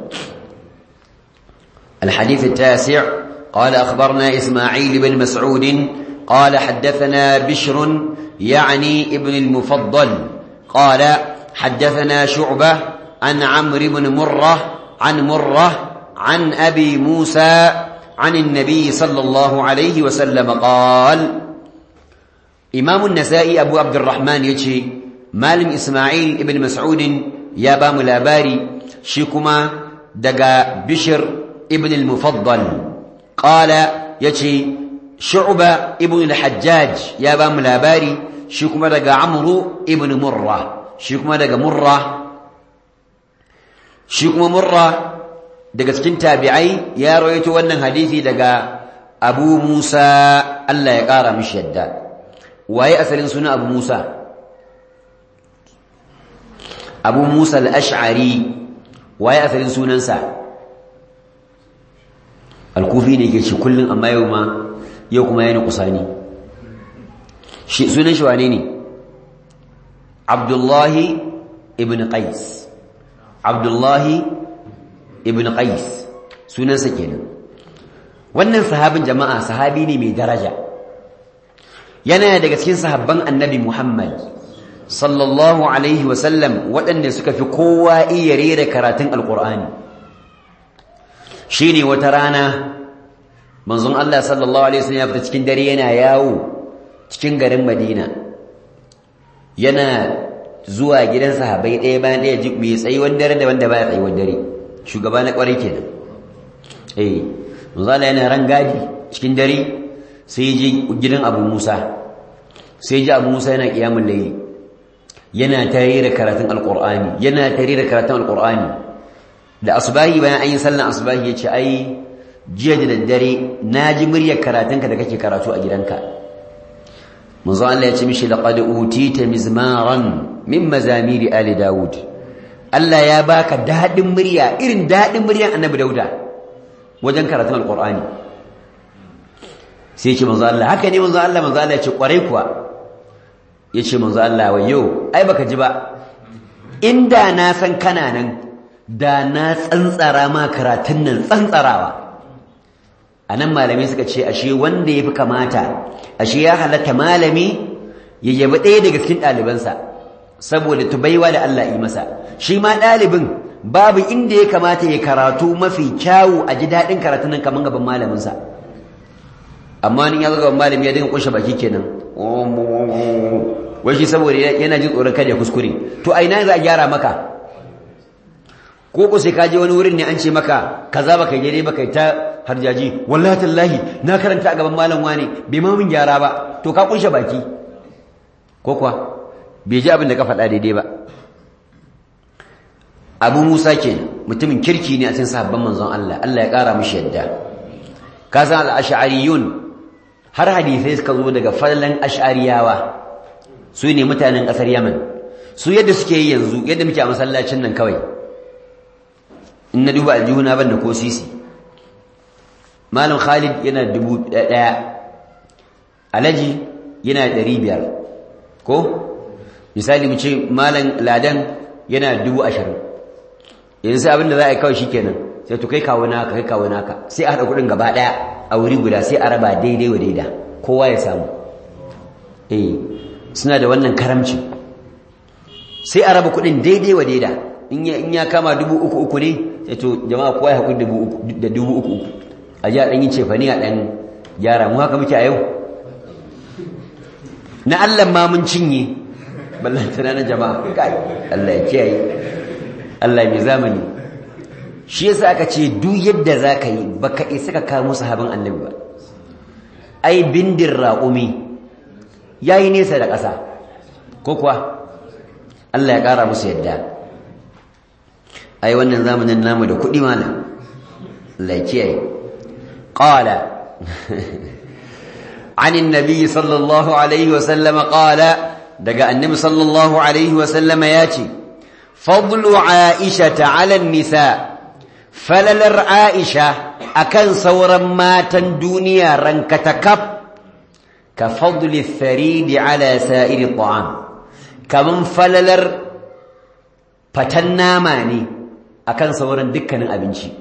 الحديث التاسع قال أخبرنا إسماعيل بن مسعود قال حدثنا بشر يعني ابن المفضل قال حدثنا شعبة عن عمرو بن مرة عن مرة عن أبي موسى عن النبي صلى الله عليه وسلم قال إمام النسائي أبو عبد الرحمن يجي مالم إسماعيل ابن مسعود يا بام الأباري شيكما دقا بشر ابن المفضل قال يجي شعبة ابن الحجاج يا بام الأباري شيكما دقا عمرو ابن مرة شيكما دقا مرة شيكما مرة daga cikin tabi'ai ya rawaito wannan hadisi daga Abu Musa Allah ya kara mishi yadda waye asalin suna Abu Musa Abu Musa al-Ash'ari waye asalin sunansa Al-Kufi ne ke shi kullun amma yau ma yau kuma yana kusani shi sunan shi wane ne Abdullahi ibn Qais Abdullahi ibn qais sunansa kenan wannan sahabin jama'a sahabi ne mai daraja yana daga cikin sahabban annabi muhammad sallallahu alaihi wasallam waɗanda suka fi kowa iya rera karatun alƙur'ani shine wata rana manzon Allah sallallahu alaihi wasallam ya fita cikin dare yana yawo cikin garin madina yana zuwa gidan sahabbai ɗaya bayan ɗaya mai tsayuwar dare da wanda baya tsayuwar dare shugaba na kwarai kenan eh manzala yana ran gadi cikin dare sai ya je gidan Abu Musa sai ya ji Abu Musa yana kiyamul layli yana tare da karatun alqur'ani yana tare da karatun alqur'ani da asbahi bayan an yi sallan asbahi yace ai jiya da daddare naji muryar karatunka da kake karatu a gidanka manzo Allah ya ce mishi laqad utita mizmaran min mazamiri ali daud Allah ya baka daɗin murya irin daɗin muryan annabi dauda wajen karatun alƙur'ani sai ce manzo Allah haka ne manzo Allah manzo Allah ya ce ƙwarai kuwa ya ce manzo Allah wa yau ai baka ji ba inda na san kana nan da na tsantsara ma karatun nan tsantsarawa a nan malamai suka ce ashe wanda ya fi kamata ashe ya halatta malami ya yabi ɗaya daga cikin ɗalibansa saboda tubaiwa da Allah yi masa shi ma ɗalibin babu inda ya kamata ya karatu mafi kyawu a ji daɗin karatun nan kamar gaban malaminsa amma ni ya zo gaban malami ya dinga kunshe baki kenan wai shi saboda yana jin tsoron kada ya kuskure to a ina za a gyara maka ko ko sai ka je wani wurin ne an ce maka kaza baka yi daidai baka ta harjaji wallahi tallahi na karanta a gaban malam wani bai ma mun gyara ba to ka kunshe baki ko kuwa bai ji abin da ka faɗa daidai ba abu musa ke mutumin kirki ne a cikin sahabban manzon Allah Allah ya ƙara mishi yadda ka san al-ash'ariyun har hadisai suka zo daga fallan ash'ariyawa su ne mutanen ƙasar Yaman su yadda suke yi yanzu yadda muke a masallacin nan kawai in na duba aljihuna ban da ko sisi malam Khalid yana dubu ɗaya alaji yana ɗari biyar ko misali mu ce malam ladan yana dubu ashirin yanzu sai abinda za a yi kawai shikenan sai to kai kawo naka kai kawo naka sai a haɗa kuɗin gaba ɗaya a wuri guda sai a raba daidai wa daida kowa ya samu eh suna da wannan karamci sai a raba kuɗin daidai wa daida in ya kama dubu uku uku ne sai to jama'a kowa ya haƙuri da dubu uku uku a ji a ɗan yi cefani a ɗan gyara mu haka muke a yau na Allah ma mun cinye ballantana na jama'a kai Allah ya kiyaye Allah mai zamani shi yasa aka ce duk yadda zaka yi baka isa ka kawo sahabin annabi ba ai bindin raƙumi yayi nesa da ƙasa ko kuwa Allah ya ƙara musu yadda ai wannan zamanin namu da kuɗi malam Allah ya kiyaye qala عن النبي صلى الله عليه وسلم قال دقى النبي صلى الله عليه وسلم ياتي فضل عائشة على النساء فللر عائشة أكن صورا ماتا دنيا رنكتكب كفضل الثريد على سائر الطعام كمن فللر فتنا ماني أكن صورا دكنا أبنشي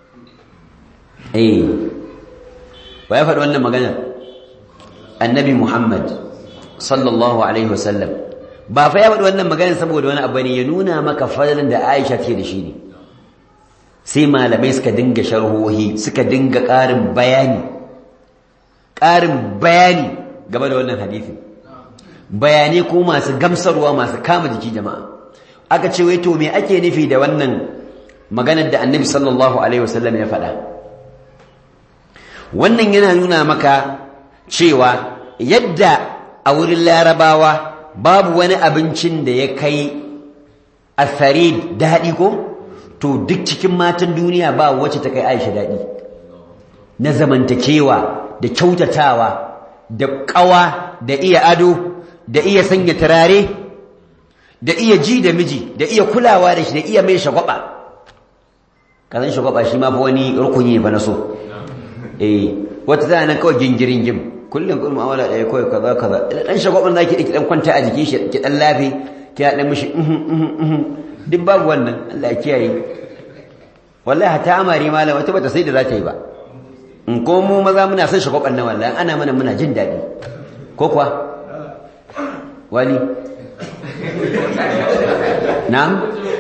إيه ويفعل أن مغنى النبي محمد صلى الله عليه وسلم ba fa ya faɗi wannan maganar saboda wani abu ne ya nuna maka fadalan da Aisha ce da shi ne sai malamai suka dinga sharhohi suka dinga ƙarin bayani ƙarin bayani game da wannan hadisin bayanai ko masu gamsarwa masu kama jiki jama'a aka ce wai to me ake nufi da wannan maganar da Annabi sallallahu alaihi wasallam ya faɗa wannan yana nuna maka cewa yadda a wurin larabawa babu wani abincin da ya kai asarid daɗi ko to duk cikin matan duniya ba wacce ta kai aisha daɗi na zamantakewa da kyautatawa da ƙawa da iya ado da iya sanya turare da iya ji da miji da iya kulawa da shi da iya mai shagwaba kazan shagwaba shi ma fa wani rukuni ne fa na so eh wata tana nan kawai gingirin gim kullum kun mu'amala ɗaya kawai kaza kaza dan shagwaban zaki ki dan kwanta a jikin shi ki dan lafi ki dan mishi duk babu wannan Allah ya kiyaye wallahi hata amari malam wata bata sai da za ta yi ba in ko mu maza muna son shagwaban nan wallahi ana mana muna jin daɗi ko kuwa wani na'am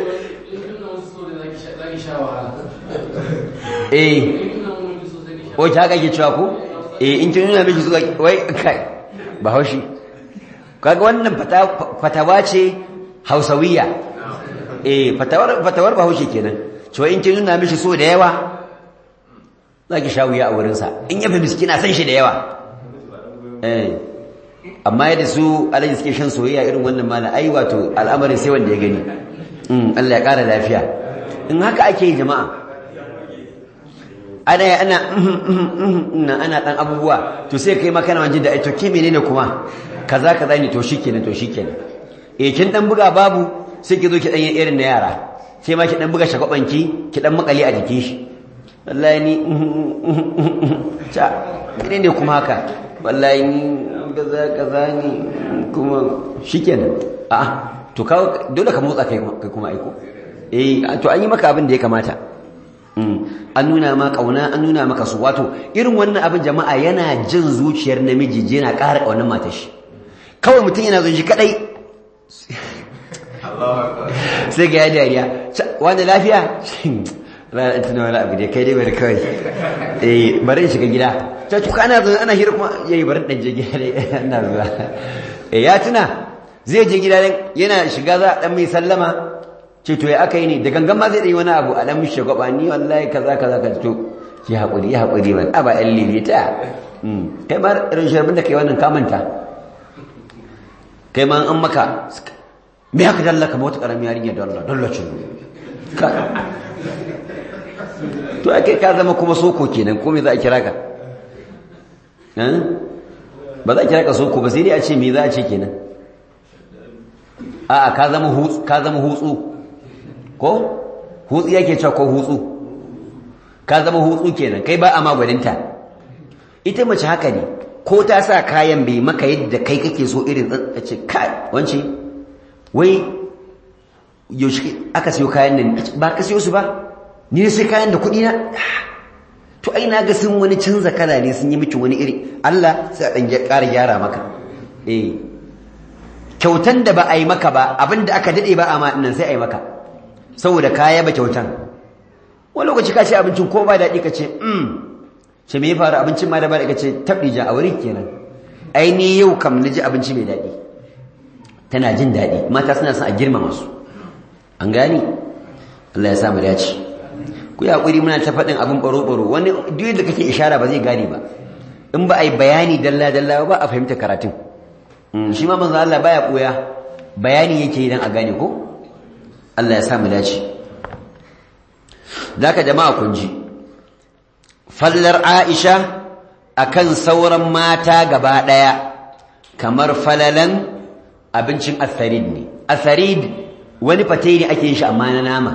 eh ko ta kake cewa ko eh in kin nuna miki zuwa wai kai bahaushe kaga wannan fatawa ce hausawiya eh fatawar fatawar bahaushe kenan to in kin nuna miki so da yawa zaki sha wuya a wurin sa in yafi miskina san shi da yawa eh amma yadda su alaji suke shan soyayya irin wannan mala ai wato al'amarin sai wanda ya gani Allah ya kara lafiya in haka ake yi jama'a ana ana na ana dan abubuwa to sai kai maka na wajen da ai to ke menene kuma kaza kaza ne to shikenan to shikenan eh kin dan buga babu sai ki zo ki dan irin na yara sai ma ki dan buga shagwabanki ki dan makali a jikin shi wallahi ni ta menene kuma haka wallahi ni kaza kaza ni kuma shikenan a'a to ka dole ka motsa kai kuma aiko eh to an yi maka abin da ya kamata an nuna ma kauna an nuna maka su wato irin wannan abin jama'a yana jin zuciyar namiji yana ƙara ƙaunar matar shi kawai mutum yana zo shi kadai sai ga ya dariya wani lafiya ranar tuna wani abu da kai dai bari kawai eh bari shiga gida ta tuka ana zo ana hira kuma yayi bari dan je gida dai ana zuwa eh ya tuna zai je gida yana shiga za a dan mai sallama ce to ya aka yi ne da gangan ma zai ɗai wani abu a ɗan mishe gwaba ni wallahi kaza kaza ka to ki haƙuri ya haƙuri ba a ba ɗan lilita kai ma irin sharbin da kai wannan kamanta kai ma an maka me haka dalla ka wata ƙaramin yarinya da Allah dalla ce to ake ka zama kuma soko kenan ko me za a kira ka ba za a kira ka soko ba sai dai a ce me za a ce kenan a'a ka zama hutsu ka zama hutsu ko hutsu yake cewa ko hutsu ka zama hutsu kenan kai ba a magwaninta ita mace haka ne ko ta sa kayan bai maka yadda kai kake so irin a ce kai wance wai yaushe aka siyo kayan nan ba ka siyo su ba ni ne sai kayan da kuɗi na to ai na ga sun wani canza kala ne sun yi miki wani iri Allah sai a ɗan ƙara gyara maka eh kyautan da ba a yi maka ba abin da aka daɗe ba a ma nan sai a yi maka saboda kaya ba kyautan wani lokaci ka ce abincin ko ba daɗi ka ce mm ce me ya faru abincin ma da ba da ka ce taɓija a wurin kenan ai ni yau kam na ji abinci mai daɗi tana jin daɗi mata suna son a girmama su an gani Allah ya sa mu dace ku yi haƙuri muna ta faɗin abin ɓaro-ɓaro wani duk da kake ishara ba zai gane ba in ba a yi bayani dalla-dalla ba a fahimta karatun shi ma manzo Allah baya ɓoya bayani yake idan a gane ko Allah ya sa mu dace zaka jama'a kun ji fallar Aisha akan sauran mata gaba daya kamar falalan abincin asarid ne asarid wani fate ne ake yin shi amma na nama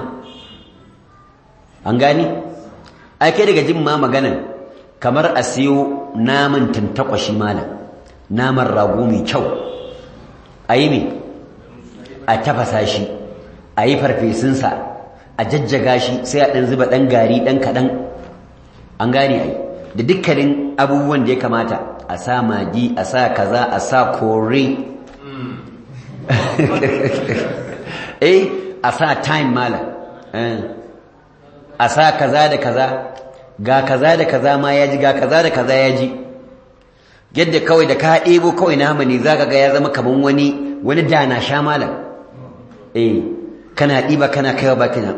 an gani ake daga jin ma maganan kamar a siyo naman tantakwashi malam naman rago mai kyau a yi mai a tafasa shi a yi farfesunsa a jajjaga shi sai a ɗan zuba ɗan gari ɗan kaɗan an gane ai da dukkanin abubuwan da ya kamata a sa magi a sa kaza a sa kore eh a sa time malam a sa kaza da kaza ga kaza da kaza ma ya ji ga kaza da kaza ya ji yadda kawai da ka ɗebo kawai nama ne za ka ga ya zama kaman wani wani dana sha malam eh kana ɗiba kana kaiwa baki na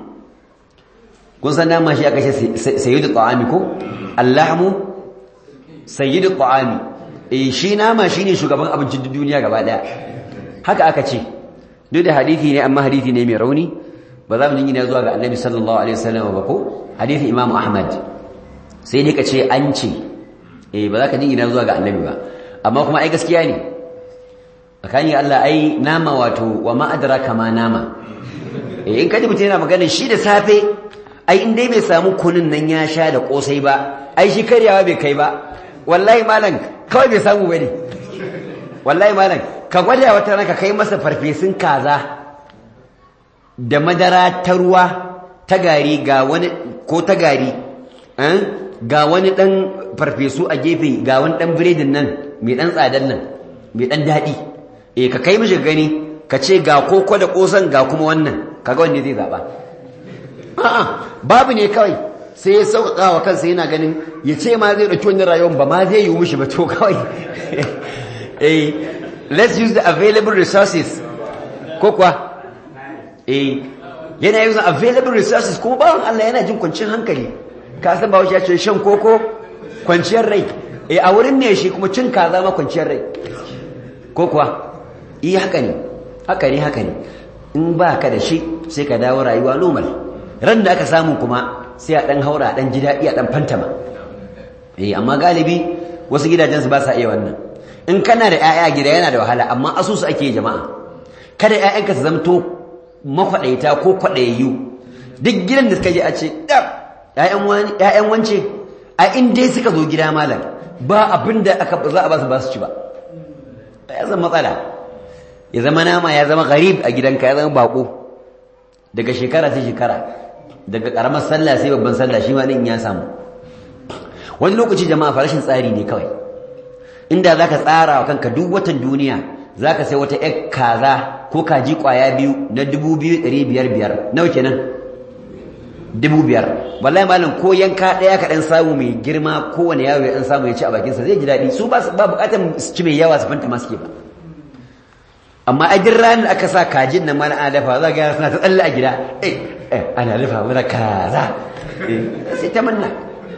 kun san nama shi aka ce sayyidu ta'ami ko allahmu sayyidu ta'ami eh shi nama shine shugaban abincin duniya gaba daya haka aka ce duk da hadisi ne amma hadisi ne mai rauni ba za mu jingina zuwa ga annabi sallallahu alaihi wasallam ba ko hadisi imam ahmad sai dai ka ce an ce eh ba za ka jingina zuwa ga annabi ba amma kuma ai gaskiya ne tsakanin Allah ai nama wato wa ma adraka ma nama eh in kaji mutum yana magana shi da safe ai in dai bai samu kunun nan ya sha da kosai ba ai shi karyawa bai kai ba wallahi malam kawai bai samu bane wallahi malam ka gwada wata ranka kai masa farfesun kaza da madara ta ruwa ta gari ga wani ko ta gari ga wani dan farfesu a gefe ga wani dan biredin nan mai dan tsadan nan mai dan daɗi eh ka kai mishi gani ka ce ga koko da kosan ga kuma wannan kaga wanne zai zaba a'a babu ne kawai sai ya sauƙaƙa wa kansa yana ganin ya ce ma zai ɗauki wani rayuwar ba ma zai yi mishi ba to kawai eh let's use the available resources ko kuwa eh yana using available resources kuma bawan Allah yana jin kwanciyar hankali ka san ba ya ce shan koko kwanciyar rai eh a wurin ne shi kuma cin kaza ma kwanciyar rai ko kuwa eh haka ne haka ne haka ne in ba ka da shi sai ka dawo rayuwa normal ran da aka samu kuma sai a dan haura dan ji daɗi a dan fantama eh amma galibi wasu gidajen su ba sa iya wannan in kana da ƴaƴa gida yana da wahala amma asusu ake jama'a kada ƴaƴanka su zamto makwaɗaita ko kwaɗayayyu duk gidan da suka je a ce ‘ya'yan wance a inda suka zo gida malam ba abin da aka za a ba su ba su ci ba ya zan matsala ya zama nama ya zama garib a gidanka ya zama bako daga shekara ta shekara daga karamar sallah sai babban sallah shi ma din ya samu wani lokaci jama'a farashin tsari ne kawai inda zaka tsara wa kanka duk watan duniya zaka sai wata ƴar kaza ko kaji kwaya biyu na 2500 nawa kenan 2500 wallahi malam ko yanka daya ka dan samu mai girma kowane yaro ya dan samu ya ci a bakin sa zai ji dadi su ba ba bukatar su ci mai yawa su fanta maske ba amma a jin ranar aka sa kajin nan mana ana dafa za ga yara suna ta tsalle a gida eh eh ana dafa mana kaza sai ta manna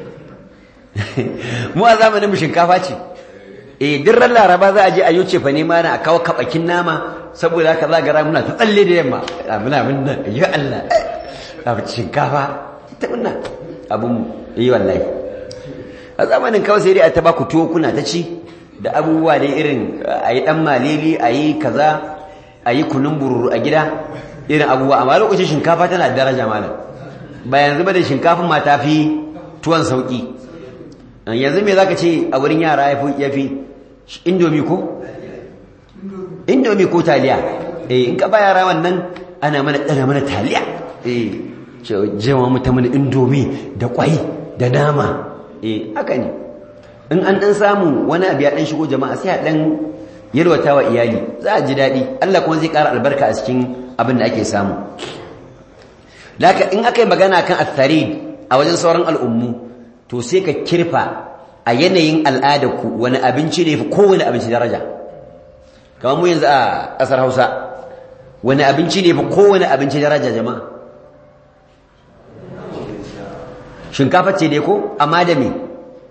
mu a zamanin mu shinkafa ce eh duk ran laraba za a je a yoce fa ne mana a kawo kabakin nama saboda haka za ga muna ta tsalle da yamma muna muna ya Allah abu shinkafa ta muna abun yi wallahi a zamanin kawai sai dai a ta ba ku tuwo kuna ta ci da abubuwa dai irin a yi ɗan malili a yi kaza a yi kunun bururu a gida irin abubuwa amma lokacin shinkafa tana daraja malam ba yanzu ba da shinkafin ma ta fi tuwon sauƙi yanzu me za ka ce a wurin yara ya fi indomi ko? indomi ko taliya eh in ka ba yara wannan ana mana ɗana mana taliya eh jewa mata mana indomi da kwai da nama eh haka ne in an dan samu wani abu ya dan shigo jama'a sai a dan yalwata wa iyali za a ji daɗi Allah kuma zai ƙara albarka a cikin abin da ake samu laka in aka yi magana kan atharid a wajen sauran al'ummu to sai ka kirfa a yanayin al'adarku wani abinci ne fi kowane abinci daraja kamar mu yanzu a ƙasar hausa wani abinci ne fi kowane abinci daraja jama'a shinkafa ce dai ko amma da me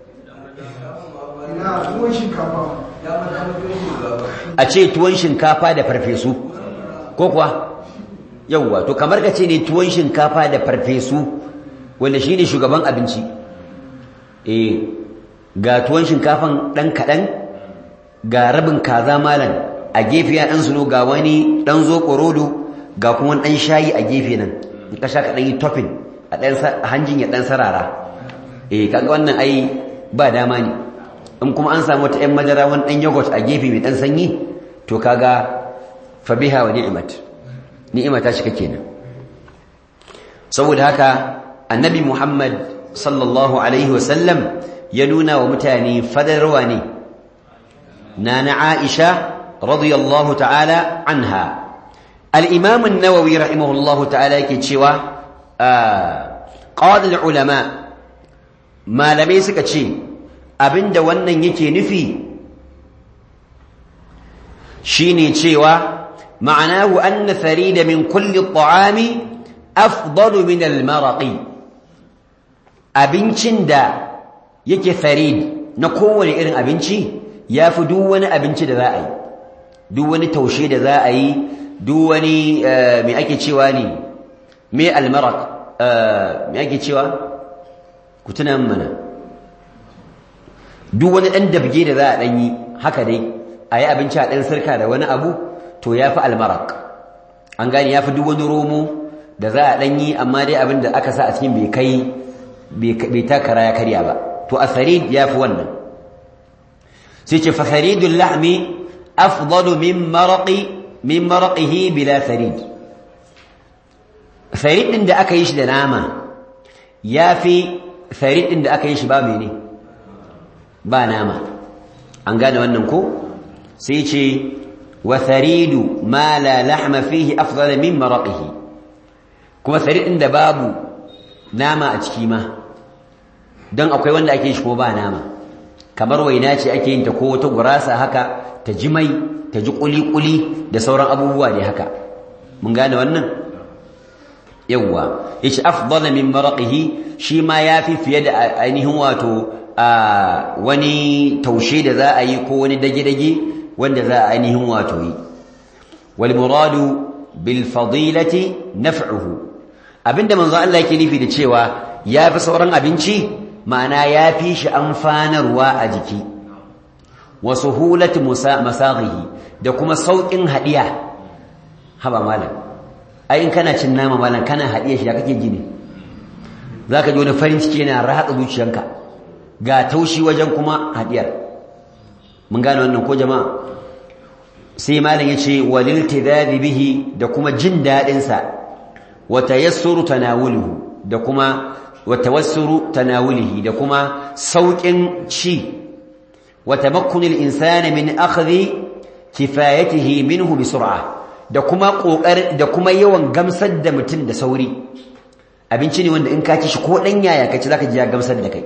a ce tuwon shinkafa da farfesu ko kuwa yauwa to kamar ka ce ne tuwon shinkafa da farfesu wanda shi ne shugaban abinci eh ga tuwon shinkafan ɗan kaɗan ga rabin kaza malam a gefe ya ɗan suno ga wani ɗan zo ƙorodo ga kuma ɗan shayi a gefe nan in ka sha ka ɗan yi topping a ɗan hanjin ya ɗan sarara eh kaga wannan ai ba dama ne in kuma an samu wata 'yan madara wani ɗan yogurt a gefe mai ɗan sanyi to kaga fabiha wa ni'imat ni'ima ta shiga kenan saboda haka annabi muhammad sallallahu alaihi wasallam ya nuna wa mutane fadarwa ne na na aisha radiyallahu ta'ala anha al-imam an-nawawi rahimahullahu ta'ala yake cewa qala al-ulama malamai suka ce abinda wannan yake nufi shine cewa ma'anahu anna farida min kulli at'ami afdalu min al-maraqi abincin da yake farid na kowane irin abinci yafi duk wani abinci da za a yi duk wani taushe da za a yi duk wani me ake cewa ne me al-maraq me ake cewa ku tuna mana duk wani ɗan dabge da za a ɗan yi haka dai a yi abinci a ɗan sarka da wani abu to ya fi almarak an gane ya fi duk wani romo da za a ɗan yi amma dai abin da aka sa a cikin bai kai bai takara ya karya ba to a sarid ya fi wannan sai ce fa saridul lahmi afdalu min maraqi min maraqihi bila sarid sarid din da aka yi shi da nama ya fi sarid din da aka yi shi ba mene ba nama an gane wannan ko sai ce wa tharidu ma la lahma fihi afdala min maraqihi kuma tharid din da babu nama a ciki ma dan akwai wanda ake shi ko ba nama kamar waina ce ake yin ta ko wata gurasa haka ta ji mai ta ji kuli-kuli da sauran abubuwa ne haka mun gane wannan yawwa yace afdala min maraqihi shi ma yafi fiye da ainihin wato a wani taushe da za a yi ko wani dage-dage wanda za a ainihin wato yi wal muradu bil fadilati naf'uhu abinda manzo Allah yake nufi da cewa yafi sauran abinci ma'ana yafi shi amfanarwa a jiki wa suhulati masaghihi da kuma saukin hadiya haba malam ai in kana cin nama malam kana hadiya shi da kake gini zaka ji wani farin ciki yana ratsa zuciyanka ga taushi wajen kuma hadiyar mun gane wannan ko jama'a sai malam yace walil tidadi bihi da kuma jin dadin sa wa tayassuru tanawuluhu da kuma wa tawassuru tanawulihi da kuma saukin ci wa tamakkunil insani min akhdhi kifayatihi minhu bi sur'a da kuma kokar da kuma yawan gamsar da mutum da sauri abinci ne wanda in ka ci shi ko dan yaya ka ci zaka ji ya gamsar da kai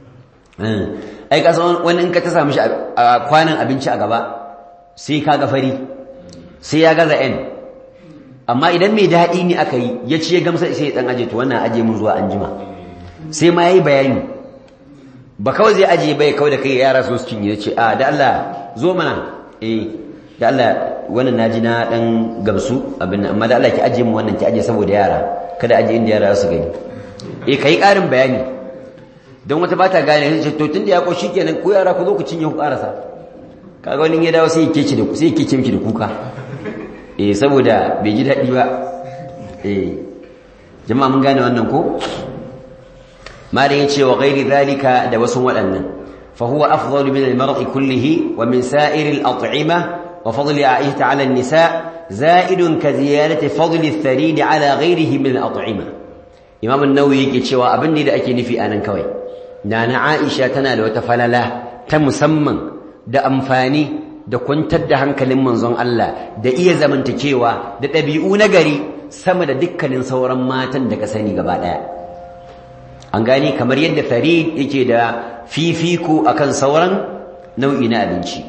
ai ka san wani in ka ta samu shi a kwanan abinci a gaba sai ka ga fari sai ya gaza en amma idan mai daɗi ne aka yi ya ci ya gamsar sai ya dan aje to wannan aje mun zuwa anjima sai ma yayi bayani ba kawai zai aje bai kawai da kai yara su su cinye ce a da Allah zo mana eh da Allah wannan naji na dan gamsu abin amma da Allah ki aje mu wannan ki aje saboda yara kada aje inda yara su gani eh kai karin bayani don wata bata gane sai to tunda ya ko shikenan ko yara ku zo ku cinye ku karasa kaga wani ya dawo sai yake ci da ku sai yake ci miki da kuka eh saboda bai ji dadi ba eh jama'a mun gane wannan ko malam yace wa ghairi zalika da wasu waɗannan fa huwa afdalu min al-mar'i kullihi wa min sa'iri al-at'imah wa fadli a'ihta 'ala an-nisa' za'idun ka ziyarati fadli ath-tharid 'ala ghayrihi min al-at'imah imam an-nawawi yake cewa abin da ake nufi anan kawai nana aisha tana da wata falala ta musamman da amfani da kwantar da hankalin manzon Allah da iya zamantakewa da ɗabi'u na gari sama da dukkanin sauran matan da ka sani gaba ɗaya an gani kamar yadda farid yake da fifiko akan sauran nau'i na abinci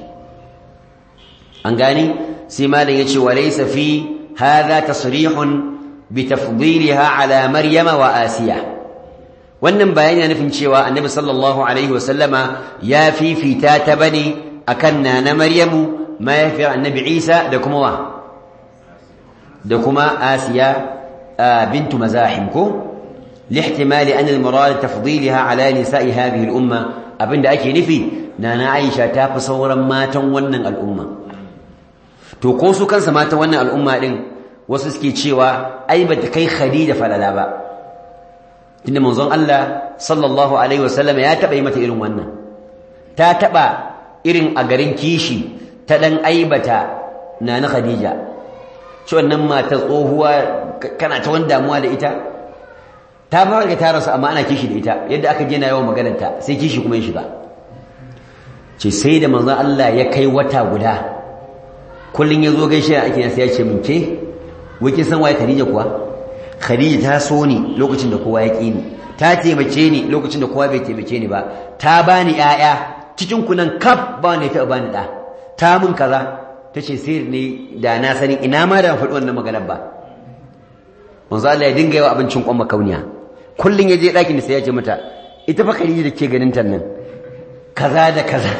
an gani sai malam yace wa laysa fi hadha tasrihun bi tafdilha ala maryama wa asiya wannan bayani yana nufin cewa annabi sallallahu alaihi wasallama ya fifita ta bane akan nana maryamu mahaifiyar annabi isa da kuma wa da kuma asiya bintu mazahim ko lihtimali an almurad tafdilha ala nisa'i hadhihi al-umma abinda ake nufi nana aisha ta fi sauran matan wannan al'umma to ko su kansa matan wannan al'umma din wasu suke cewa ai bata kai khadija falala ba tunda manzon Allah sallallahu alaihi wasallam ya taba yi mata irin wannan ta taba irin a garin kishi ta dan aibata nana khadija ci wannan mata tsohuwa kana ta wani damuwa da ita ta fara ga ta rasu amma ana kishi da ita yadda aka je na yawan maganarta sai kishi kuma ya shiga ce sai da manzon Allah ya kai wata guda kullun ya zo gaishe a ake sai ya ce min ke wai kin san waye khadija kuwa khadija ta so ni lokacin da kowa ya ƙi ni ta taimake ni lokacin da kowa bai taimake ni ba ta bani ƴaƴa cikin ku nan kaf ba ne ta bani da ta mun kaza tace sai ne da na sani ina ma da faɗi wannan maganar ba manzo Allah ya dinga yawa abincin kwan makauniya kullun ya je ɗakin sai ya ce mata ita fa Khadija da ke ganin ta nan kaza da kaza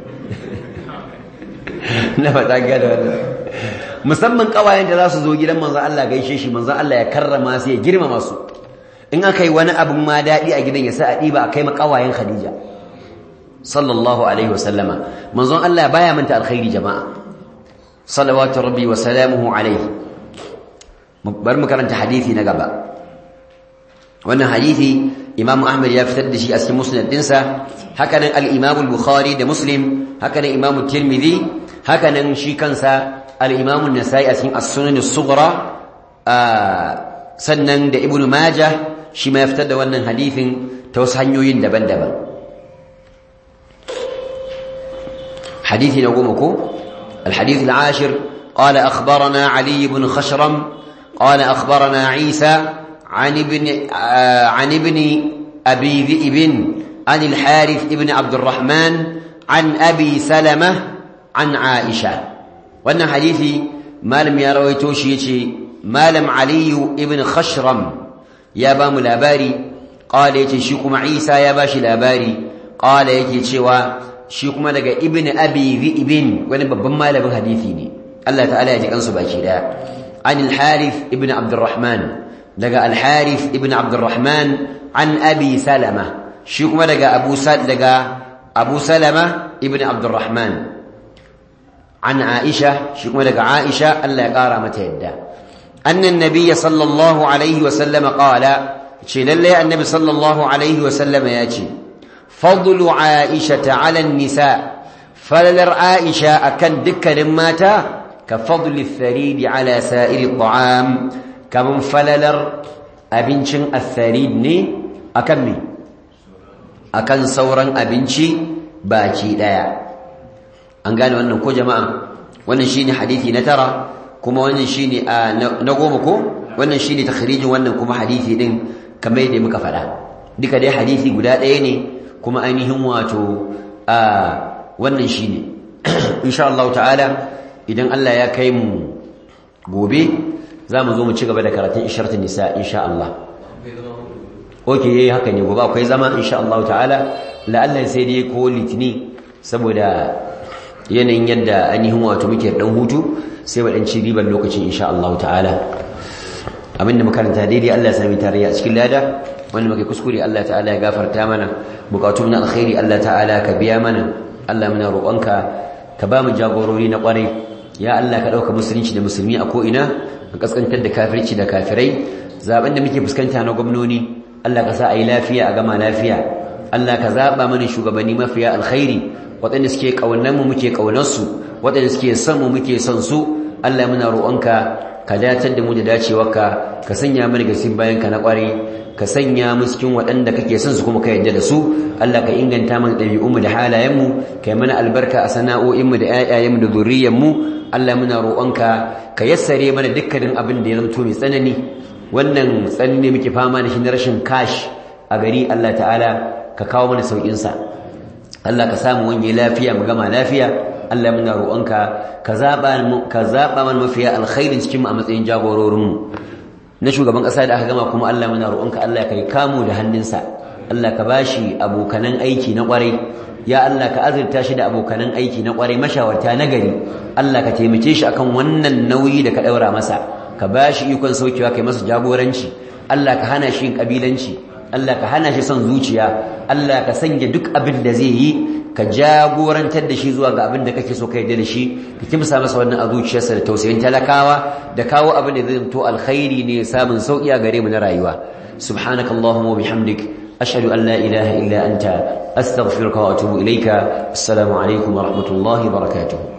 na faɗa ga da wannan musamman kawayen da za su zo gidan manzo Allah gaishe shi manzo Allah ya karrama su ya girmama su in aka yi wani abin ma daɗi a gidan ya sa a ɗiba a kai ma kawayen Khadija sallallahu alaihi wasallama manzon Allah baya manta alkhairi jama'a salawatu rabbi wa salamuhu alaihi bar mu karanta hadisi na gaba wannan hadisi Imam Ahmad ya fitar da shi a cikin musnad dinsa hakanan al-Imam al-Bukhari da Muslim hakanan Imam Tirmidhi hakanan shi kansa al-Imam an-Nasa'i a cikin as-Sunan as-Sughra sannan da Ibn Majah shi ma ya fitar da wannan hadisin ta wasu hanyoyin daban-daban حديث نقومكم الحديث العاشر قال أخبرنا علي بن خشرم قال أخبرنا عيسى عن ابن عن ابن أبي ذئب عن الحارث ابن عبد الرحمن عن أبي سلمة عن عائشة وأن حديثي ما لم يروي توشيتي ما لم علي ابن خشرم يا بام الأباري قال يتشيكم عيسى يا باشي الأباري قال يتشيوا shi kuma daga ibn abi ibn wani babban malamin hadisi ne Allah ta'ala ya ji kansu baki daya an al-harith ibn abdurrahman daga al-harith ibn abdurrahman an abi salama shi kuma daga abu sal daga abu salama ibn abdurrahman an aisha shi kuma daga aisha Allah ya kara mata yadda annan nabiyyi sallallahu alaihi wa sallam qala ce lalle annabi sallallahu alaihi wa sallam ya ce فضل عائشة على النساء فللر عائشة أكن دكر ماتا ka fadli tharid ala sa'iri at'am kaman falalar abincin atharid ne akan me akan sauran abinci baki daya an gane wannan ko jama'a wannan shine hadisi na tara kuma wannan shine na goma ko wannan shine takhrijin wannan kuma hadisi din kamar yadda muka faɗa duka dai hadisi guda ɗaya ne kuma ainihin wato a wannan shine insha Allah ta'ala idan Allah ya kai mu gobe za mu zo mu ci gaba da karatun isharatun nisa insha Allah okay yayi haka ne gobe akwai zama insha Allah ta'ala la'alla sai dai ko litini saboda yanayin yadda ainihin wato muke dan hutu sai wa dan ci riban lokacin insha Allah ta'ala abinda makaranta daidai Allah ya sami tarayya a cikin lada wanda muke kuskure Allah ta'ala ya gafarta mana bukatun na alkhairi Allah ta'ala ka biya mana Allah muna roƙonka ka ba mu jagorori na ƙwarai ya Allah ka ɗauka musulunci da musulmi a ko'ina ka kaskantar da kafirci da kafirai zaben da muke fuskanta na gwamnoni Allah ka sa a yi lafiya a gama lafiya Allah ka zaɓa mana shugabanni mafiya alkhairi waɗanda suke ƙaunanmu muke ƙaunarsu waɗanda suke son mu muke son su Allah muna roƙonka ka datar da mu da dacewarka ka sanya mana gasin bayan ka na ƙware ka sanya mu cikin waɗanda kake son su kuma ka yarda da su Allah ka inganta mana ɗabi'unmu da halayenmu ka yi mana albarka a sana'o'inmu da ƴaƴayenmu da zuriyarmu Allah muna roƙonka ka yassare mana dukkanin abin da ya zama mai tsanani wannan tsanani muke fama da shi na rashin kash a gari Allah ta'ala ka kawo mana sauƙinsa Allah ka samu wani lafiya mu gama lafiya Allah muna roƙonka ka zaɓa ka zaɓa mana mafiya alkhairin cikin mu a matsayin jagororin mu na shugaban ƙasa da aka gama kuma Allah muna roƙonka Allah kai kamu da hannunsa Allah ka bashi abokanan aiki na ƙwarai ya Allah ka azurta shi da abokanan aiki na ƙwarai mashawarta na gari Allah ka taimake shi akan wannan nauyi da ka ɗaura masa ka bashi ikon saukewa kai masa jagoranci Allah ka hana shi yin kabilanci Allah ka hana shi son zuciya Allah ka sanya duk abin da zai yi ka jagorantar da shi zuwa ga abin da kake so ka yarda da shi ka kimsa masa wannan a zuciyarsa da tausayin talakawa da kawo abin da zai to alkhairi ne samun sauki a gare mu na rayuwa subhanakallahumma wa bihamdik ashhadu an la ilaha illa anta astaghfiruka wa atubu ilayka assalamu alaikum wa rahmatullahi wa barakatuh